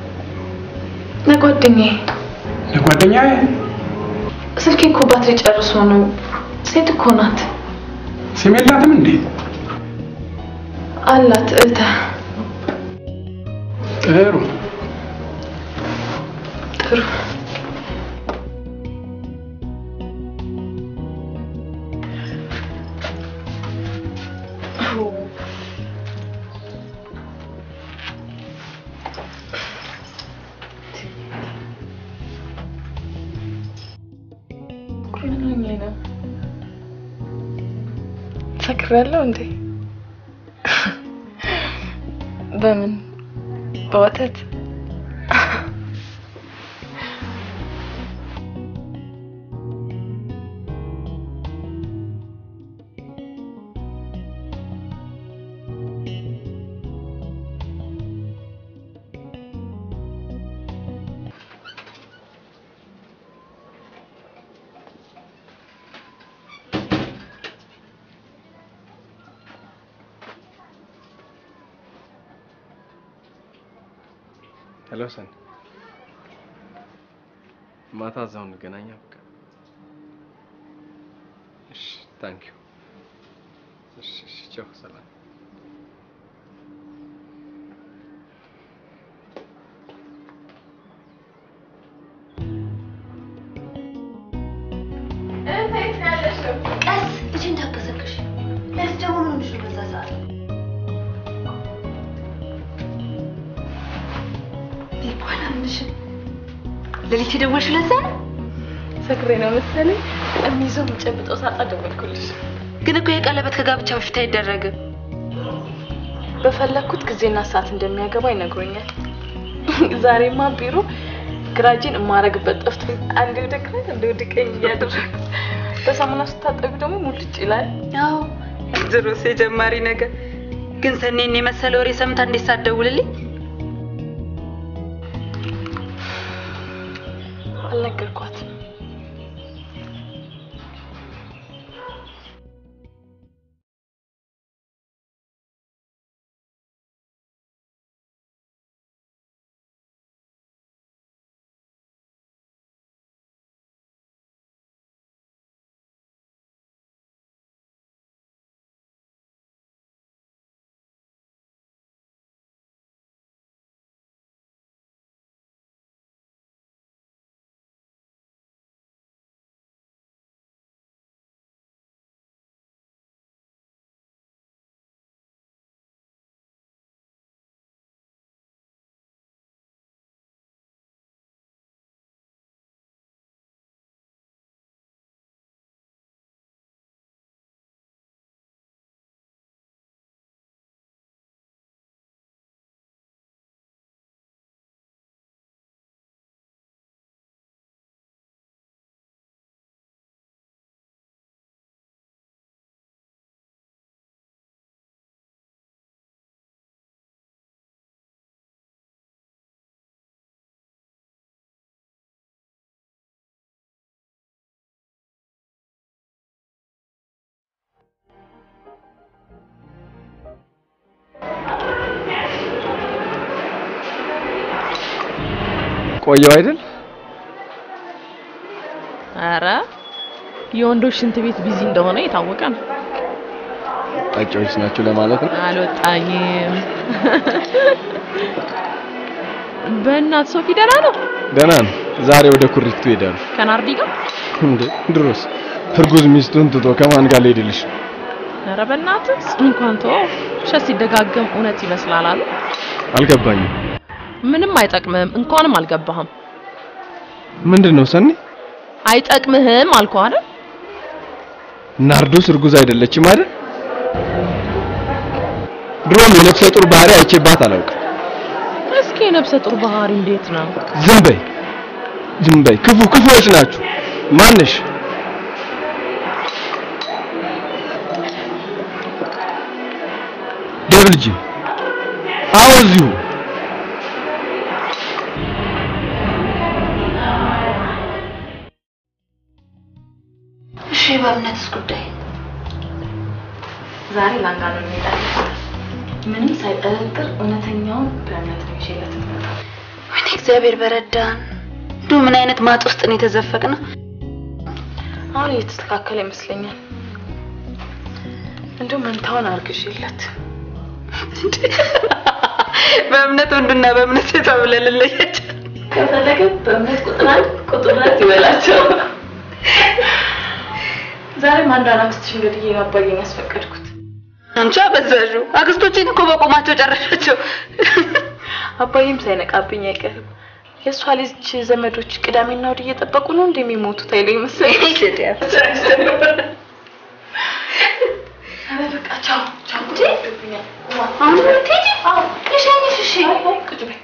A: ለጓደኛዬ።
C: ለጓደኛዬ?
A: ስልኬ እኮ ባትሪ ጨርሶ ነው። ሴት እኮ ናት።
C: ስም የላትም እንዴ?
A: አላት እህተ
C: ጥሩ
A: ጥሩ ምን ሆኜ ነው? ሰክሬያለሁ እንዴ? በምን በወተት
E: ሄሎ ሰን፣ ማታ እዛው እንገናኛ። በቃ እሺ፣ ታንክ ዩ። እሺ፣ እሺ፣ ቻው፣ ሰላም።
B: ቀስ ልጅ እንዳትቀሰቅሽ። ለዚህ ደግሞ ምን ሆነሽ ነው በዛ ሰዓት? ይባል አምንሽም ሌሊት የደወልሽው ለዛ ነው?
A: ሰክሬ ነው መሰለኝ። የሚይዘው የምጨብጠው ሳጣ ደወልኩልሽ።
B: ግን እኮ የቀለበት ከጋብቻ በፊት አይደረግም።
A: በፈለግኩት ጊዜና ሰዓት እንደሚያገባ ይነግሮኛል። ዛሬማ ቢሮ ግራጄን የማረግበት ጠፍቶኝ አንዴ ወደ ግራ አንዴ ወደ ቀኝ እያደረግኩ በሳሙና ስታጠቢ ደግሞ ሙልጭ ይላል።
B: ያው ድሮስ የጀማሪ ነገር ግን ሰኔን የመሰለ ወሬ ሰምታ እንዴት ሳትደውልልኝ
A: አልነገርኳትም።
O: ቆየው አይደል?
I: ኧረ የወንዶች ሽንት ቤት ቢዚ እንደሆነ የታወቀ ነው።
O: ጠጪዎች ናቸው ለማለት ነው።
I: አልወጣኝም። በእናት ሶፊ ደህና ነው?
O: ደህና ነው። ዛሬ ወደ ኩሪፍቱ ይሄዳሉ።
I: ከናርዲ ጋር?
O: እንዴ ድሮስ እርጉዝ ሚስቱን ትቶ ከማን ጋር ሊሄድልሽ?
I: ኧረ በእናትህ እንኳን ተወው። ውሸት ሲደጋገም እውነት ይመስላል አሉ።
O: አልገባኝም።
I: ምንም አይጠቅምህም። እንኳንም አልገባህም።
O: ምንድን ነው ሰኒ?
I: አይጠቅምህም አልኩህ አይደል?
O: ናርዶስ እርጉዝ አይደለችም አይደል? ድሮም የነፍሰ ጡር ባህሪ አይቼባት አላውቅም።
I: እስኪ የነፍሰ ጡር ባህሪ እንዴት ነው?
O: ዝም በይ ዝም በይ። ክፉ ክፉዎች ናችሁ። ማንሽ? ደብልጂ አዎ፣ እዚሁ
B: እሺ፣ በእምነትስ ጉዳይ
A: ዛሬ ላንጋኖ እንሄዳለን። ምንም ሳይጠረጥር እውነተኛውን በእምነት ነው ይዤለት የምመጣው።
B: ወይኔ እግዚአብሔር በረዳን። እንዲሁ ምን አይነት ማጥ ውስጥ ነው የተዘፈቅነው?
A: አሁን እየተስተካከለ ይመስለኛል። እንዲሁ መንታውን አርግዤለት
B: በእምነት ወንዱና በእምነት ሴቷ ብለን እንለያቸው።
A: ከፈለገ በእምነት ቁጥር አንድ ቁጥር ሁለት ይበላቸው። ዛሬም አንዷን አምስት ሺህ እንግዲህ አባዬን ያስፈቀድኩት
B: አንቺ አበዛዡ። አክስቶቼን እኮ በቆማቸው ጨረሻቸው።
A: አባዬም ሳይነቃብኝ አይቀርም። የእሷ ልጅ ዘመዶች ቅዳሜና እሑድ እየጠበቁ ነው እንደሚሞቱት አይለኝ መሰለኝ። ኧረ በቃ ቻው ቻው። ይወዱብኛል።
B: አሁን ልትሄጂ? ልሸኝሽ? እሺ
A: ቁጭ በይ።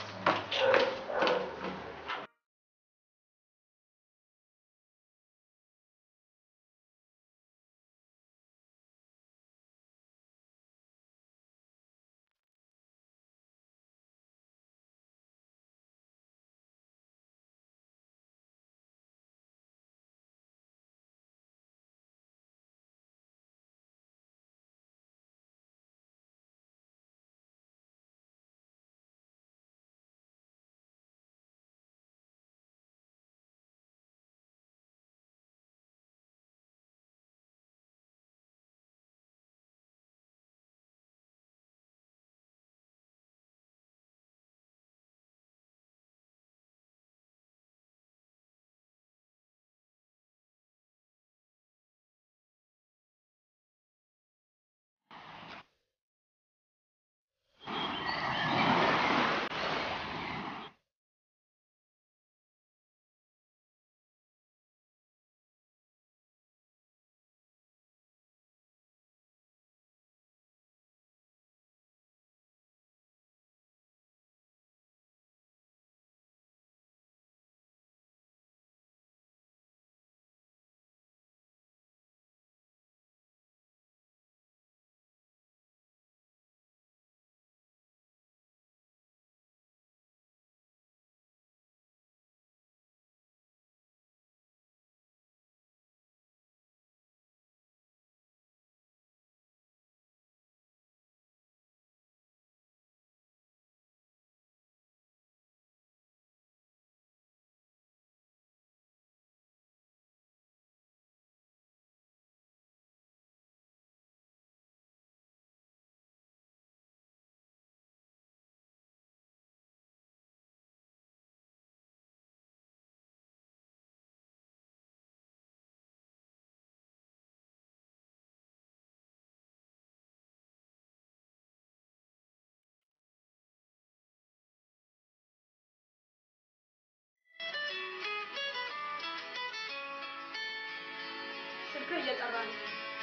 H: ስልክህ እየጠራ ነው።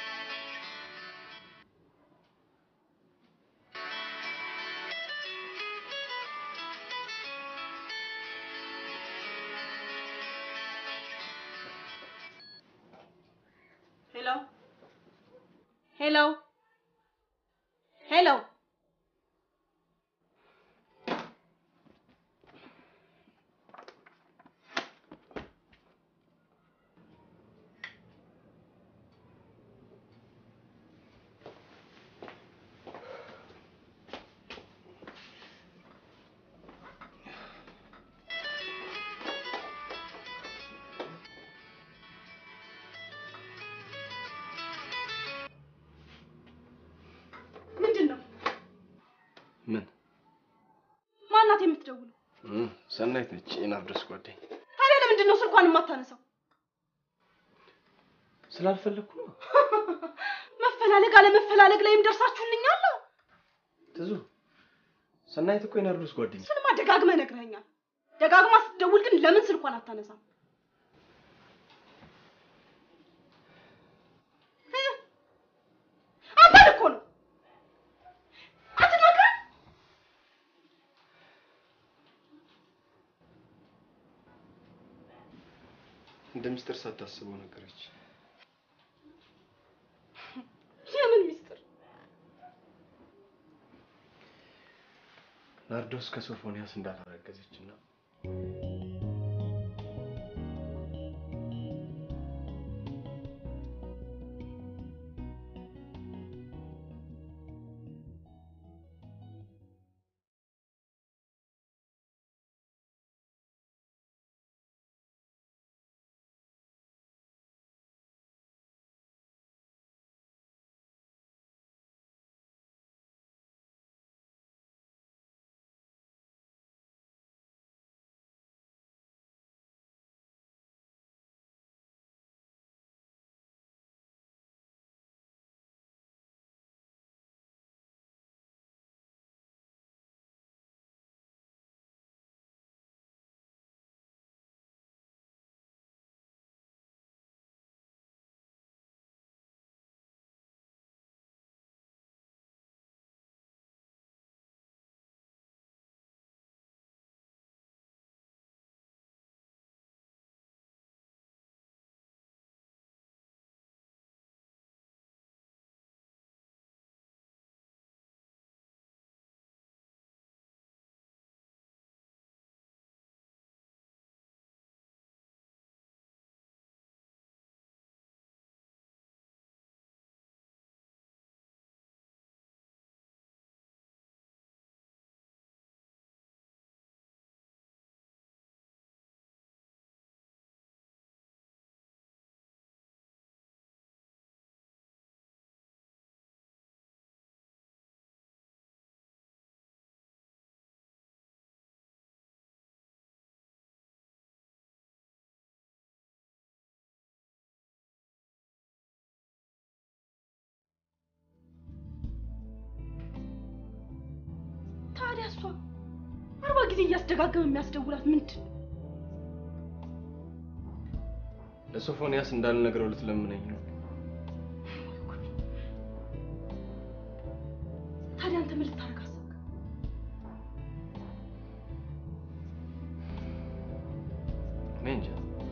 H: ሄሎ ሄሎ ሄሎ
E: ምን
H: ማናት የምትደውለው?
E: እም፣ ሰናይት ነች የናርዶስ ጓደኛ።
H: ታዲያ ለምንድን ነው ስልኳን የማታነሳው?
E: ስላልፈለግኩ ነው።
H: መፈላለግ አለመፈላለግ ላይም ደርሳችሁልኛል።
E: ትዙ ሰናይት እኮ የናርዶስ ጓደኛ።
H: እሱንማ ደጋግመህ ነግረኸኛል። ደጋግማ ስትደውል ግን ለምን ስልኳን አታነሳም? እ? አንተን እኮ ነው አትናገር።
E: እንደ ምስጢር ሳታስበው ነገረች።
H: የምን ሚስጥር?
E: ናርዶስ ከሶፎንያስ እንዳላረገዘች እና
H: ታዲያ እሷ አርባ ጊዜ እያስደጋገመ የሚያስደውላት ምንድን ነው?
E: ለሶፎንያስ እንዳልነግረው ልትለምነኝ ነው።
H: ታዲያ አንተ ምን ልታደርግ አሰብክ?
E: እኔ እንጃ።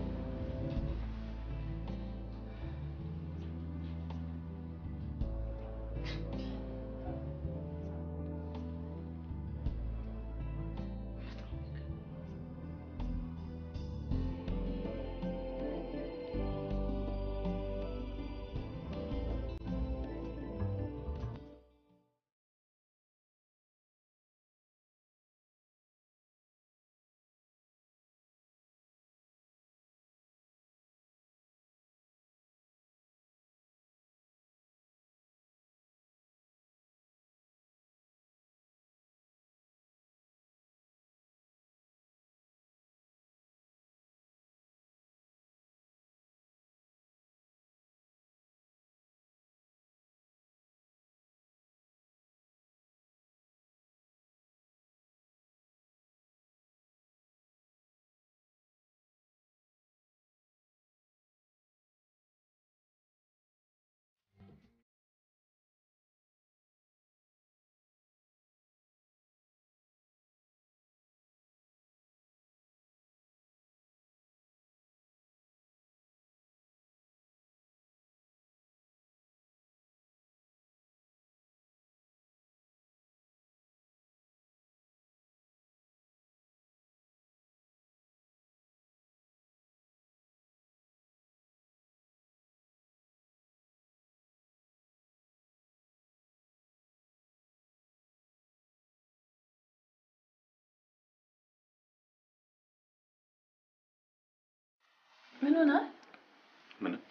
A: ምን ሆነ?
F: ምንም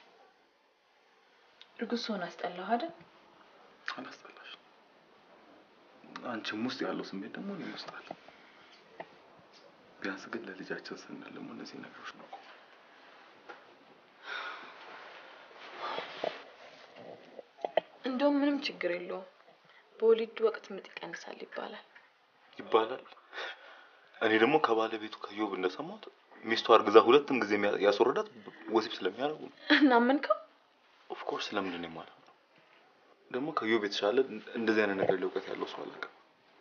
A: እርጉዝ ስሆን አስጠላሁ አይደል?
F: አላስጠላሽ። አንቺም ውስጥ ያለው ስሜት ደግሞ እኔም ውስጥ አለ። ቢያንስ ግን ለልጃችን ስንል ደግሞ እነዚህ ነገሮች ነው
A: እንደውም ምንም ችግር የለውም። በወሊድ ወቅት ምጥ ይቀንሳል ይባላል።
F: ይባላል። እኔ ደግሞ ከባለቤቱ ከዮብ እንደሰማሁት ሚስቱ አርግዛ ሁለትም ጊዜ የሚያ- ያስወረዳት ወሲብ ስለሚያደርጉ ነው።
A: እናመንከው?
F: ኦፍኮርስ ለምንድን ነው የማለው? ደግሞ ከዮብ የተሻለ እንደዚህ አይነት ነገር ላይ እውቀት ያለው ሰው አላውቅም።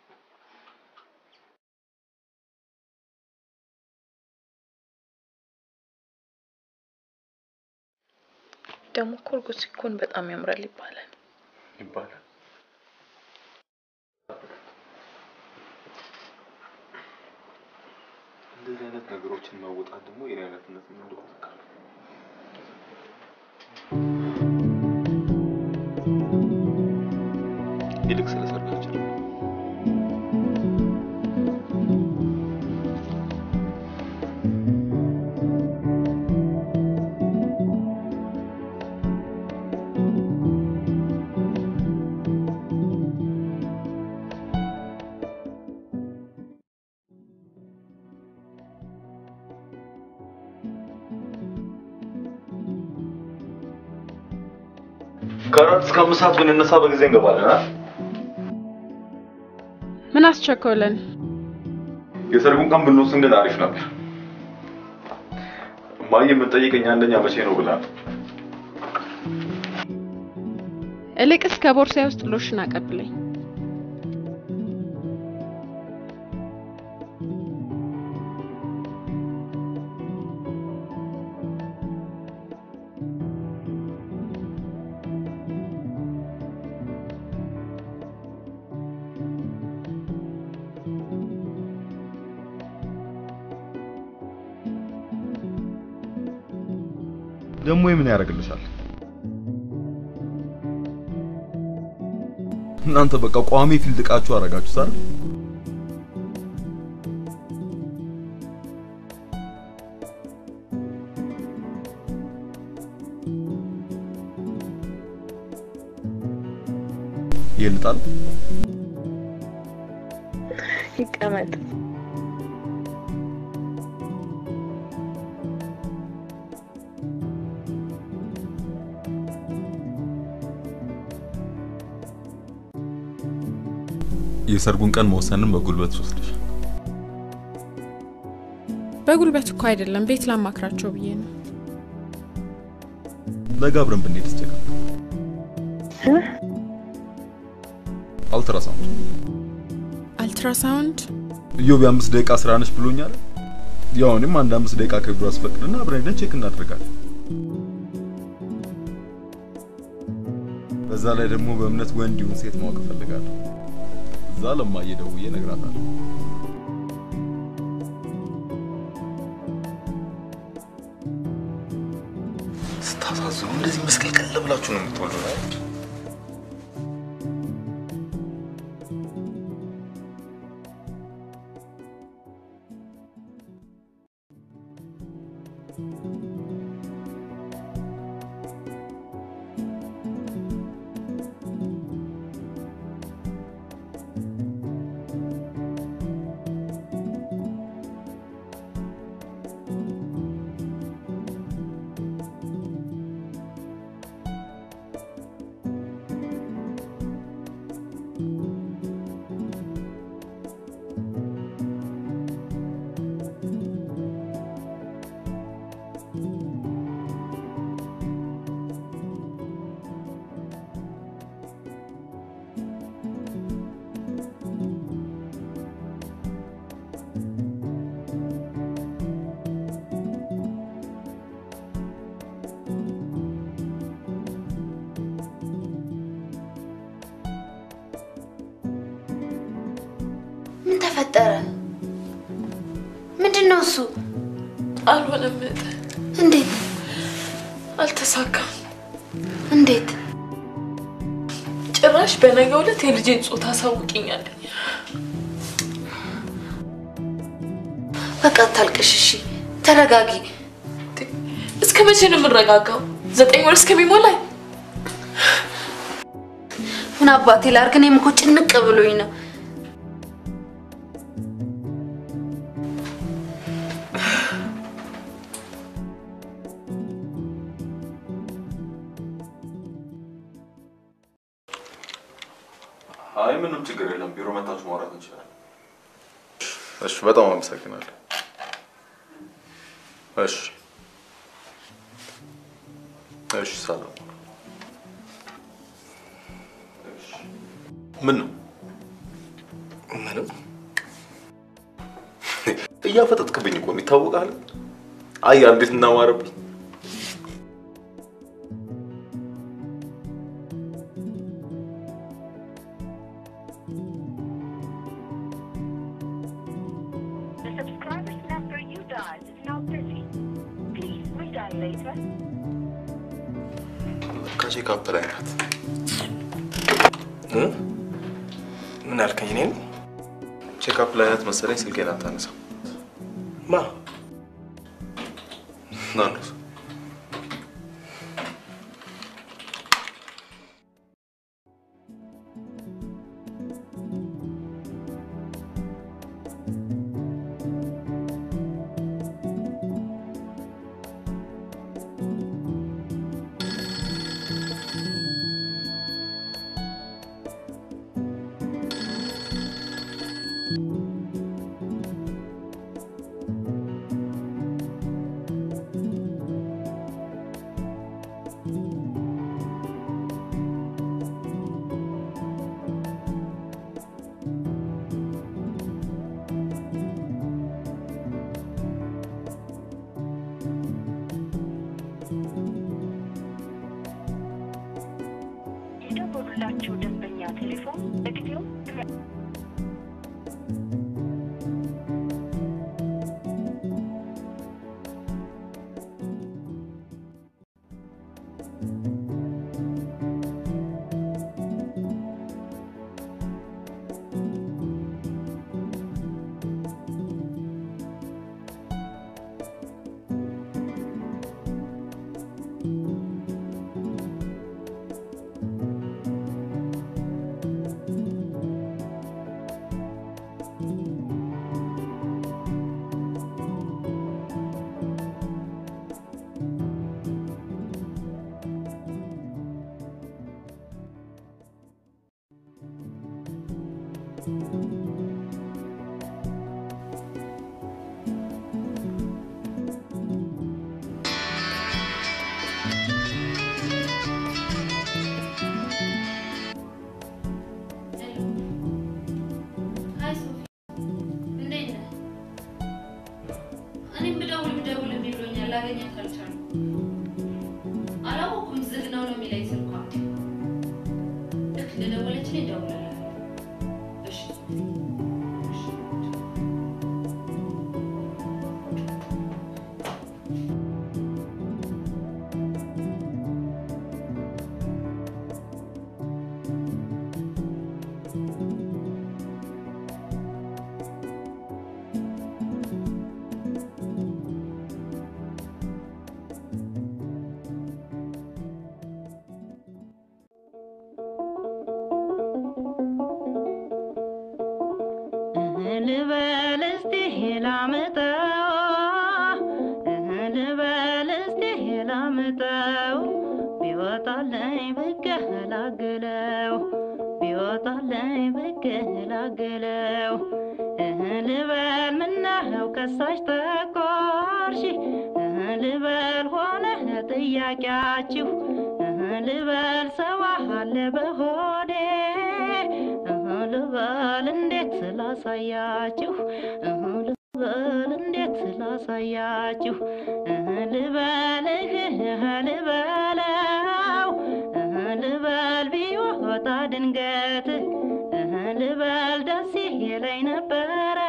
A: ደግሞ እኮ እርጉዝ ሲኮን በጣም ያምራል ይባላል።
F: ይባላል። እንደዚህ አይነት ነገሮችን መወጣት ደግሞ የኔ አይነትነት ምን እንደሆነ አውቃለሁ። ይልቅ ስለ ሰርጋችን ከአራት እስከ አምስት ሰዓት ብንነሳ በጊዜ እንገባለን። አ?
H: ምን አስቸኮለን?
F: የሰርጉን ቀን ብንወስን ግን አሪፍ ነበር። እማዬ የምትጠይቀኝ አንደኛ መቼ ነው ብላ ነው።
H: እልቅስ ከቦርሳዬ ውስጥ ሎሽን አቀብለኝ።
F: ደግሞ ምን ያደርግልሻል? እናንተ በቃ ቋሚ ፊልድ እቃችሁ አደረጋችሁት አይደል? ይልጣል
M: ይቀመጥ።
F: የሰርጉን ቀን መወሰንን በጉልበት ወስደሽ
H: በጉልበት እኮ አይደለም፣ ቤት ላማክራቸው ብዬ ነው።
F: ነገ አብረን ብንሄድ ስቸጋ አልትራሳውንድ
H: አልትራሳውንድ
F: ኢዮብ የአምስት ደቂቃ ስራ ነች ብሎኛል። ያው እኔም አንድ አምስት ደቂቃ ከቢሮ አስፈቅድና አብረን ሄደን ቼክ እናደርጋለን። በዛ ላይ ደግሞ በእምነት ወንድ ይሁን ሴት ማወቅ እፈልጋለሁ። እዛ ለማየ ደውዬ እነግራታለሁ። ስታሳዝኑ እንደዚህ መስቀልቀል ብላችሁ ነው የምትወልዱ አይደል?
B: ምን ተፈጠረ? ምንድን ነው እሱ?
A: አልሆነም። እህት፣
B: እንዴት
A: አልተሳካም።
B: እንዴት?
A: ጭራሽ በነገው ዕለት የልጄን ጾታ አሳውቂኛለኝ።
B: በቃ አታልቅሽ፣ እሺ ተረጋጊ።
A: እስከ መቼ ነው የምረጋጋው? ዘጠኝ ወር እስከሚሞላኝ
B: ምን አባቴ ላድርግ? እኔም እኮ ጭንቅ ብሎኝ ነው።
F: ምንም ችግር የለም። ቢሮ መታችሁ ማውራት እንችላለን። እሺ፣ በጣም አመሰግናለሁ። እሺ፣ እሺ፣ ሰላም። እሺ። ምን ነው
E: ምንም
F: እያፈጠጥክብኝ እኮ ነው፣ ይታወቃል። አያ እንዴት እናማረብኝ።
L: The subscriber's number you dialed is now busy. Please redial later.
F: ለካ ቼክአፕ ላይ ናት።
E: እ? ምን አልከኝ? እኔን
F: ቼክአፕ ላይ ናት መሰለኝ። ስልኬን አታነሳም።
E: ማ
F: ናኑስ
L: የደወሉላችሁ ደንበኛ ቴሌፎን ለጊዜው
B: ሀይ ሶፊ፣ እንዴት ነህ? እኔም ብደውል ብደውል እምቢ ብሎኛል። ላገኛት አልቻልኩም። አላወኩም ዝግ ነው ነው የሚለኝ ስልኳ። ልክ እንደደወለችልኝ እደውልልሃለሁ። እሺ እሺ።
P: ልበል እስቲ ላምጠው ልበል እስቲ ላምጠው ቢወጣለኝ ብገላግለው ቢወጣለኝ ብገላግለው ልበል ምነው ከሳሽ ተቆርሺ ልበል ሆነ ጥያቄያችሁ ልበል ሰው አለ በሆዴ ልበል እንዴት ስላሳያችሁ ልበል እንዴት ስላሳያችሁ ልበልህ ልበለው ልበል ቢወጣ ድንገት ልበል ደስ ይለኝ ነበረ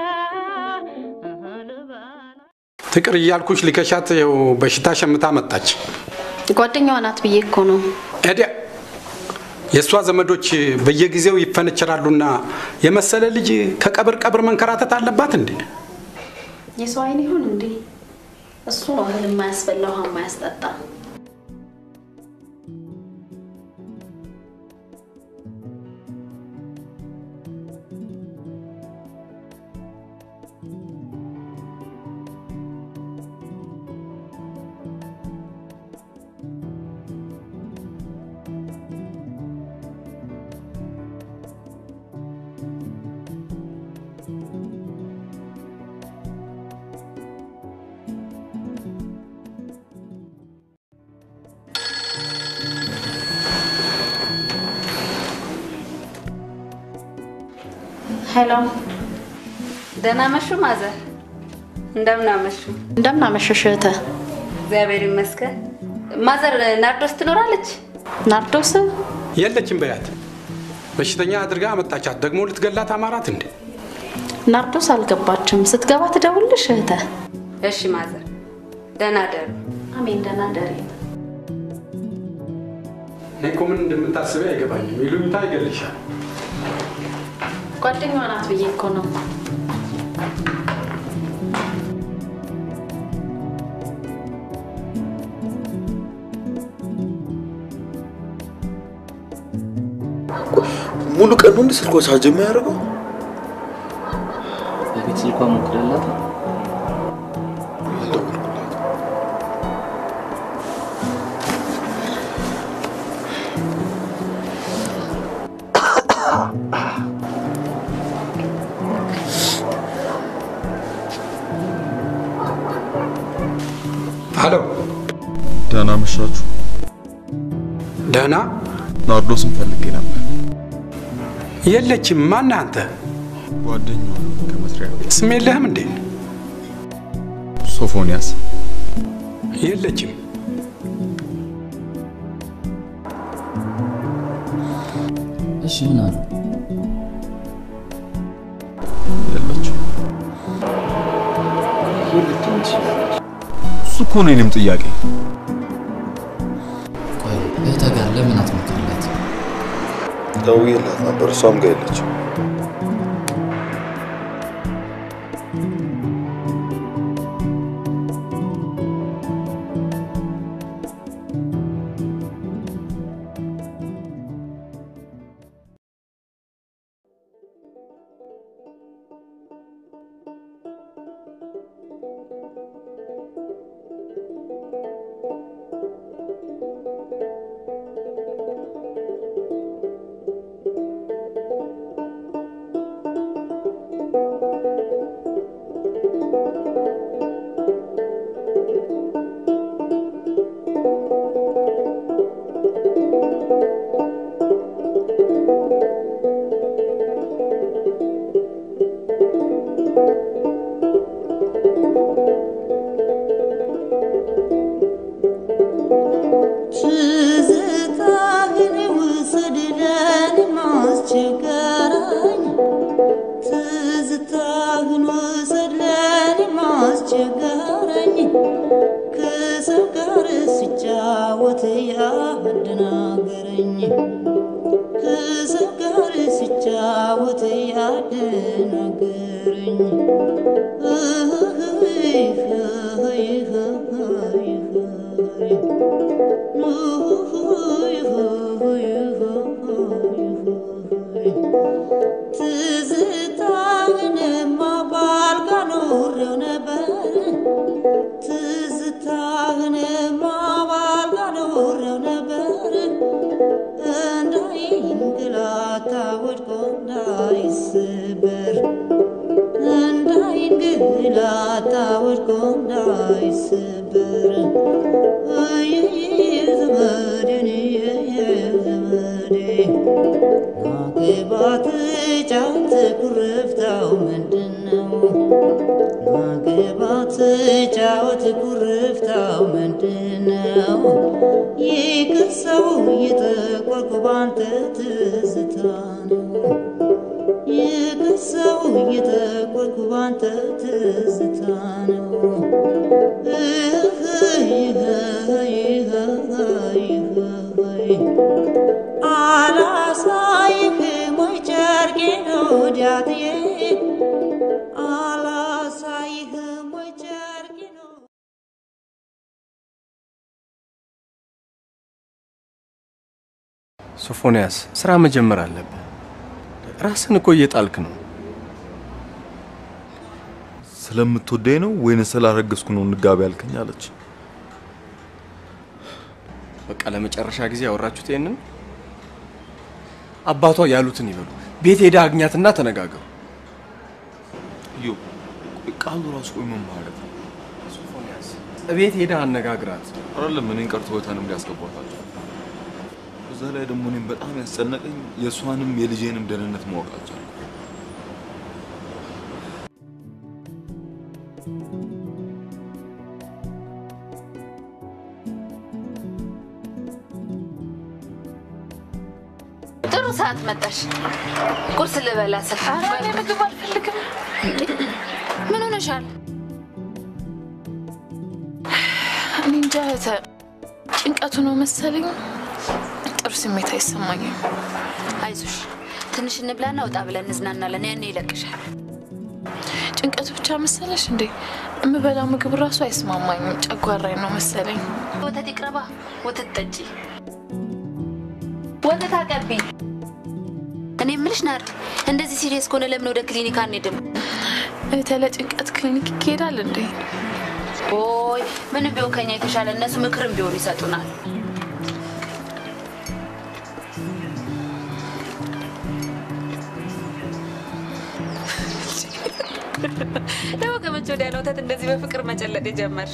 C: ፍቅር እያልኩሽ ሊከሻት ይኸው በሽታ ሸምታ መጣች።
N: ጓደኛዋ ናት ብዬ እኮ ነው።
C: እዲያ የእሷ ዘመዶች በየጊዜው ይፈነችራሉና የመሰለ ልጅ ከቀብር ቀብር መንከራተት አለባት እንዴ?
N: የሰው አይን ይሁን እንዴ? እሱ ነው እህል የማያስበላ ውሃ የማያስጠጣ። ሄሎ፣
B: ደህና መሹ ማዘር። እንደምን አመሹ?
N: እንደምን አመሸሽ እህተ።
B: እግዚአብሔር ይመስገን። ማዘር ናርዶስ ትኖራለች?
N: ናርዶስ
C: የለችም በያት። በሽተኛ አድርጋ አመጣቻት። ደግሞ ልትገላት አማራት እንዴ?
N: ናርዶስ አልገባችም። ስትገባ ትደውልሽ እህተ።
B: እሺ ማዘር፣ ደህና ደሩ።
N: አሜን፣ ደህና ደሪ።
C: እኔ እኮ ምን እንደምታስበው አይገባኝም። ይሉኝታ ይገልሻል።
N: ጓደኛዋ ናት ብዬ እኮ ነው።
F: ሙሉ ቀን ነው እንደ ስልኳ ቻርጅ የሚያደርገው?
J: በቤት ስልኳ ሞክረላት።
C: አሎ፣
F: ደህና መሻችሁ።
C: ደህና
F: ናርዶስን ፈልጌ ነበር።
C: የለችም። ማነህ አንተ?
F: ጓደኛዋ ከመስሪያ ቤት
C: ስም የለህም እንዴ?
F: ሶፎንያስ።
C: የለችም።
J: እሺ ምን አሉ?
F: የለችም።
J: ይህ ልትሆን ትችላለች።
F: እሱ እኮ ነው የኔም ጥያቄ።
J: ቆይ እህትህ ጋር ለምን አትሞክርላት?
F: ደውዬላት ነበር፣ እሷም ጋር የለችም።
P: ትዝታህን ውሰድ ለኔ ማስቸገረኝ ትዝታህን ውሰድ ለኔ ማስቸገረኝ ከሰው ጋር ስጫወት ያደናገረኝ ከሰው ጋር ስጫወት ያደናገረኝ ትዝታህንማ ባልጋ ኖሬው ነበር ትዝታህንማ ባልጋ ኖሬው ነበር እንዳይንገላታ ወድቆ እንዳይሰበር እንዳይንገላታ ወድቆ እንዳይሰበር ዘመዴን ዘመዴ ናግባት ጫት ኩርፍታው ምንድን ነው? ናግባት ጫወት ኩርፍታው ምንድን ነው? ይቅር ሰው እየጠቆርኩ ባንተ ትዝታ ነው። ይቅር ሰው እየጠቆርኩ ባንተ ትዝታ ነው። አላሳይህም ወይ ጨርቄን ወዲያትዬ አላሳይህም ወይ ጨርቄን
E: ሶፎንያስ ስራ መጀመር አለብህ። ራስን እኮ እየጣልክ ነው።
F: ስለምትወደኝ ነው ወይንስ ስላረገዝኩ ነው እንጋቢ ያልከኝ አለች።
E: በቃ ለመጨረሻ ጊዜ ያወራችሁት ይሄንን አባቷ ያሉትን ይበሉ። ቤት ሄዳ አግኛትና ተነጋገሩ።
F: ዮ ቆይ ቃሉ ራሱ ቆይ ምን ማለት ነው?
E: ሶፎንያስ ቤት ሄዳ አነጋግራት።
F: አይደለም እኔን ቀርቶ ህይወቷንም ሊያስገቧታቸው። በዛ ላይ ደግሞ እኔም በጣም ያስጨነቀኝ የእሷንም የልጄንም ደህንነት ማወቅ አልቻልኩም።
B: ጥሩ ሰዓት መጣሽ። ቁርስ ልበላ ስል
A: እኔ ምግብ አልፈልግም።
B: ምን ሆነሻል?
A: እኔ እንጃ እህተ፣ ጭንቀቱ ነው መሰለኝ። ጥሩ ስሜት አይሰማኝም።
B: አይዞሽ፣ ትንሽ እንብላና ወጣ ብለን እንዝናናለን። ያኔ ይለቅሻል።
A: ጭንቀቱ ብቻ መሰለሽ እንዴ? የምበላው ምግብ ራሱ አይስማማኝም። ጨጓራኝ ነው መሰለኝ።
B: ወተት ይቅረባ። ወተት ጠጪ። ወተት አቀቢ። እኔ የምልሽ ናርዲ፣ እንደዚህ ሲሪየስ ከሆነ ለምን ወደ ክሊኒክ አንሄድም?
A: እህተ፣ ለጭንቀት ክሊኒክ ይካሄዳል እንዴ?
B: ኦይ ምንም ቢሆን ከኛ የተሻለ እነሱ ምክርም ቢሆን ይሰጡናል። ደግሞ ከመቼ ወዲያ ነው ወተት እንደዚህ በፍቅር መጨለጥ የጀመርሽ?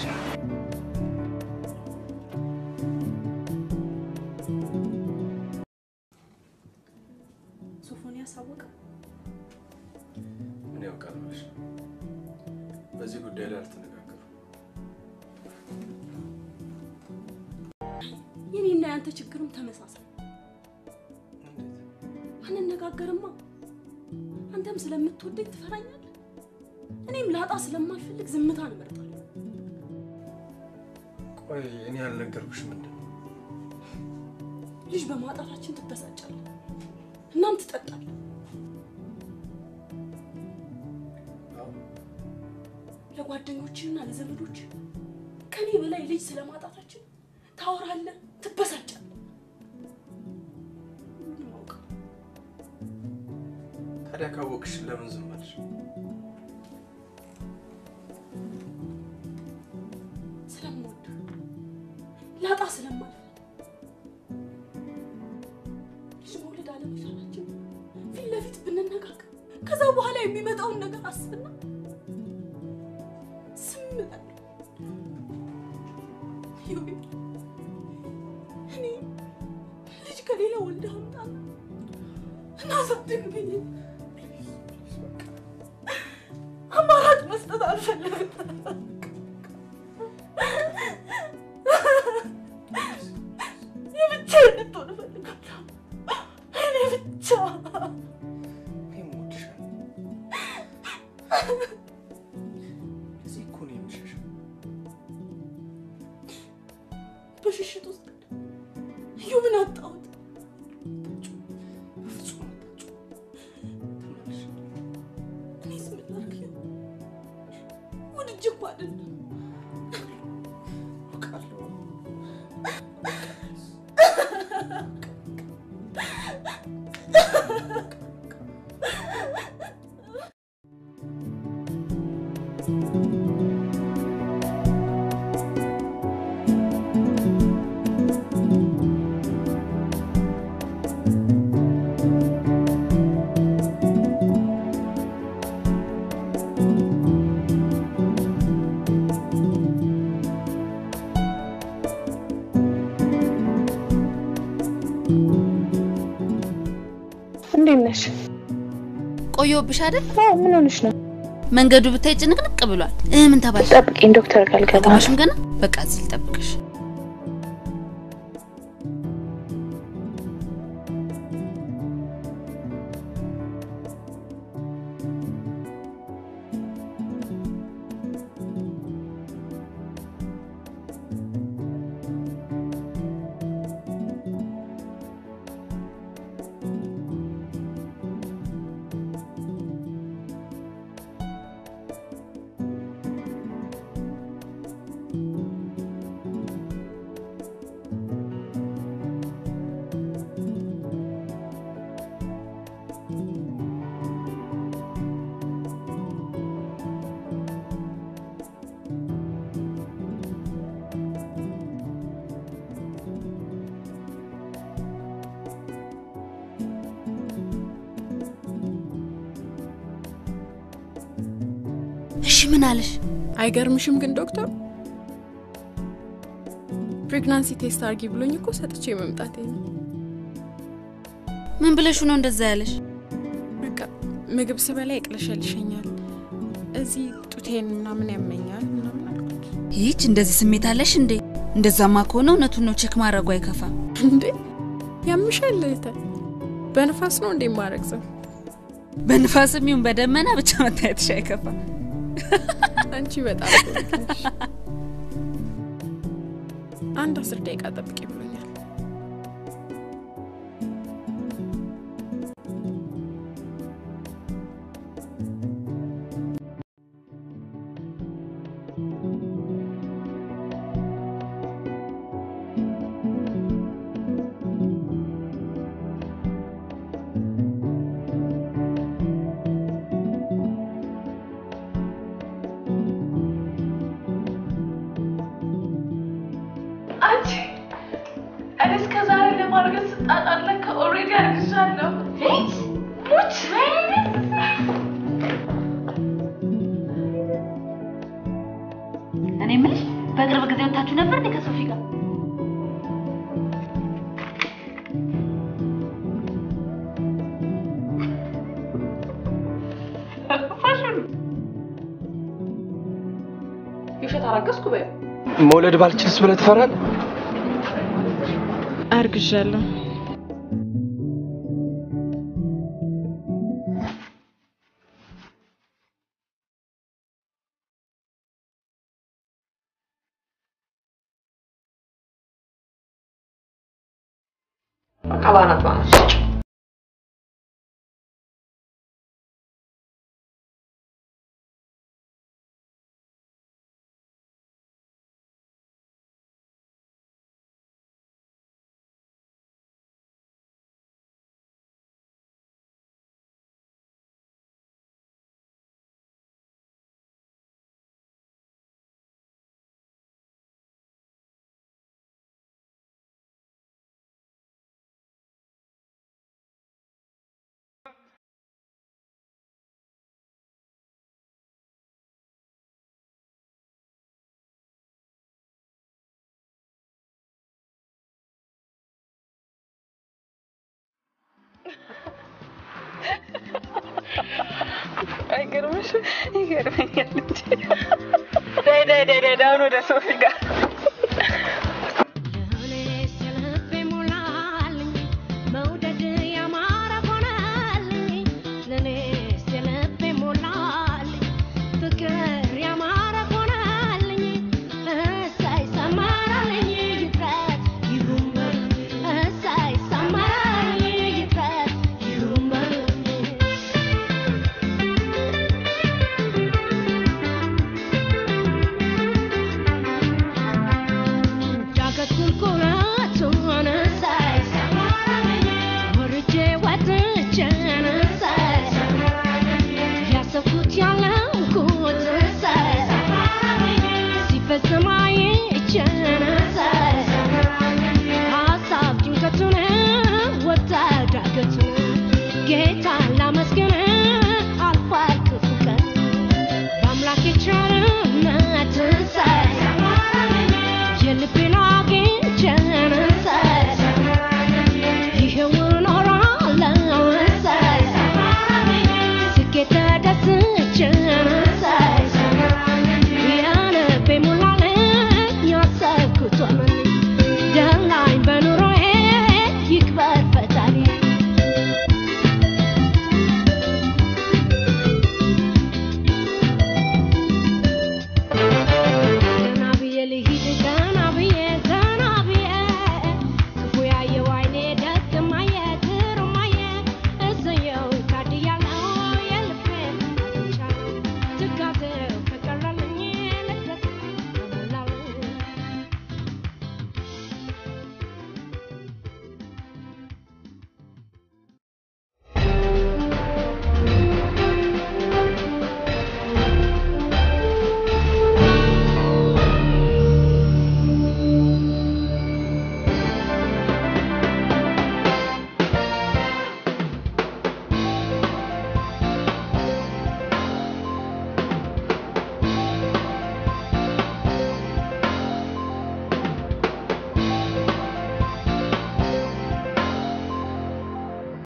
H: ሶፎንያስ አወቀ?
E: ምን ያውቃል ብለሽ ነው? በዚህ ጉዳይ ላይ አልተነጋገሩም።
H: የኔና ያንተ ችግርም ተመሳሳይ። አንነጋገርማ። አንተም ስለምትወደኝ ትፈራኛለህ፣ እኔም ላጣ ስለማልፈልግ ዝምታን እመርጣለሁ።
E: ቆይ እኔ ያልነገርኩሽ ምንድን ነው?
H: ልጅ በማጣታችን ትበሳጫለህ፣ እናም ትጠጣለህ። ለጓደኞችና ለዘመዶች ከኔ በላይ ልጅ ስለማጣታችን ታወራለህ፣ ትበሳጫለህ። ምንም አውቀው
E: ታዲያ ካወቅሽ ለምን ዝም አልሽ?
H: ስለምወድ ላጣ ስለማልፈልግ ልጅ መውለድ አለመቻላችን ፊት ለፊት ብንነጋገር ከዛ በኋላ የሚመጣውን ነገር አስብና ዝም እላለሁ። ዮቤ፣ እኔ ልጅ ከሌላ ወልደህ አምጣና እናሳድግ ብዬ አማራጭ መስጠት አልፈለግም። የብቻ እንድትሆን እፈልጋለሁ። እኔ ብቻ
E: እዚህ እኮ ነው የምሸሸው።
H: በሽሽት ውስጥ እዩብን አጣሁት።
E: በፍጹም አታጭው። ተመለሽ።
H: እኔ ዝም ላድርግ? ወድጄ እኮ አይደለም።
E: አውቃለሁ።
M: እንዴት ነሽ?
B: ቆየሁብሽ አይደል?
M: አዎ፣ ምን ሆነሽ ነው?
B: መንገዱ ብታይ ጭንቅንቅ ብሏል። እ ምን ተባልሽ?
M: ጠብቂኝ፣ ዶክተር ጋር ልገባ ነው።
B: አልገባሽም ገና? በቃ እዚህ ልጠብቅሽ። እሺ ምን አለሽ?
H: አይገርምሽም ግን ዶክተር ፕሬግናንሲ ቴስት አርጊ ብሎኝ እኮ ሰጥቼ መምጣቴ ነው።
B: ምን ብለሹ ነው እንደዛ ያለሽ?
H: በቃ ምግብ ስበላ ይቅለሸልሸኛል፣
Q: እዚህ ጡቴን ምናምን ያመኛል ምናምን አልኩት።
B: ይህች እንደዚህ ስሜት አለሽ እንዴ? እንደዛማ ከሆነ እውነቱን ነው ቼክ ማድረጉ አይከፋም።
Q: እንዴ ያምሻል እህቴ። በንፋስ ነው እንዴ ማረግዘው?
B: በንፋስም ይሁን በደመና ብቻ መታየትሽ አይከፋም።
Q: አንቺ በጣም ጎበዝ ነሽ። አንድ አስር ደቂቃ ጠብቂ ብሎኛል።
K: አንቺ እኔ እስከ ዛሬ ለማድረግ ስጣጣር ለካ ኦልሬዲ አርግዣለሁ። ሙች
B: እኔ የምልሽ በቅርብ ጊዜ ወታችሁ ነበር እንዴ ከሶፊ ጋር?
I: የውሸት አረገዝኩ በይው።
E: መውለድ ባልችልስ ብለህ ትፈራለህ?
Q: አርግዣለሁ።
I: በቃ ባናት ባናት
Q: አይገርምሽም? ይገርመኛል እንጂ ዳይ ዳይ ዳይ ዳይ አሁን ወደ ሶፊ ጋር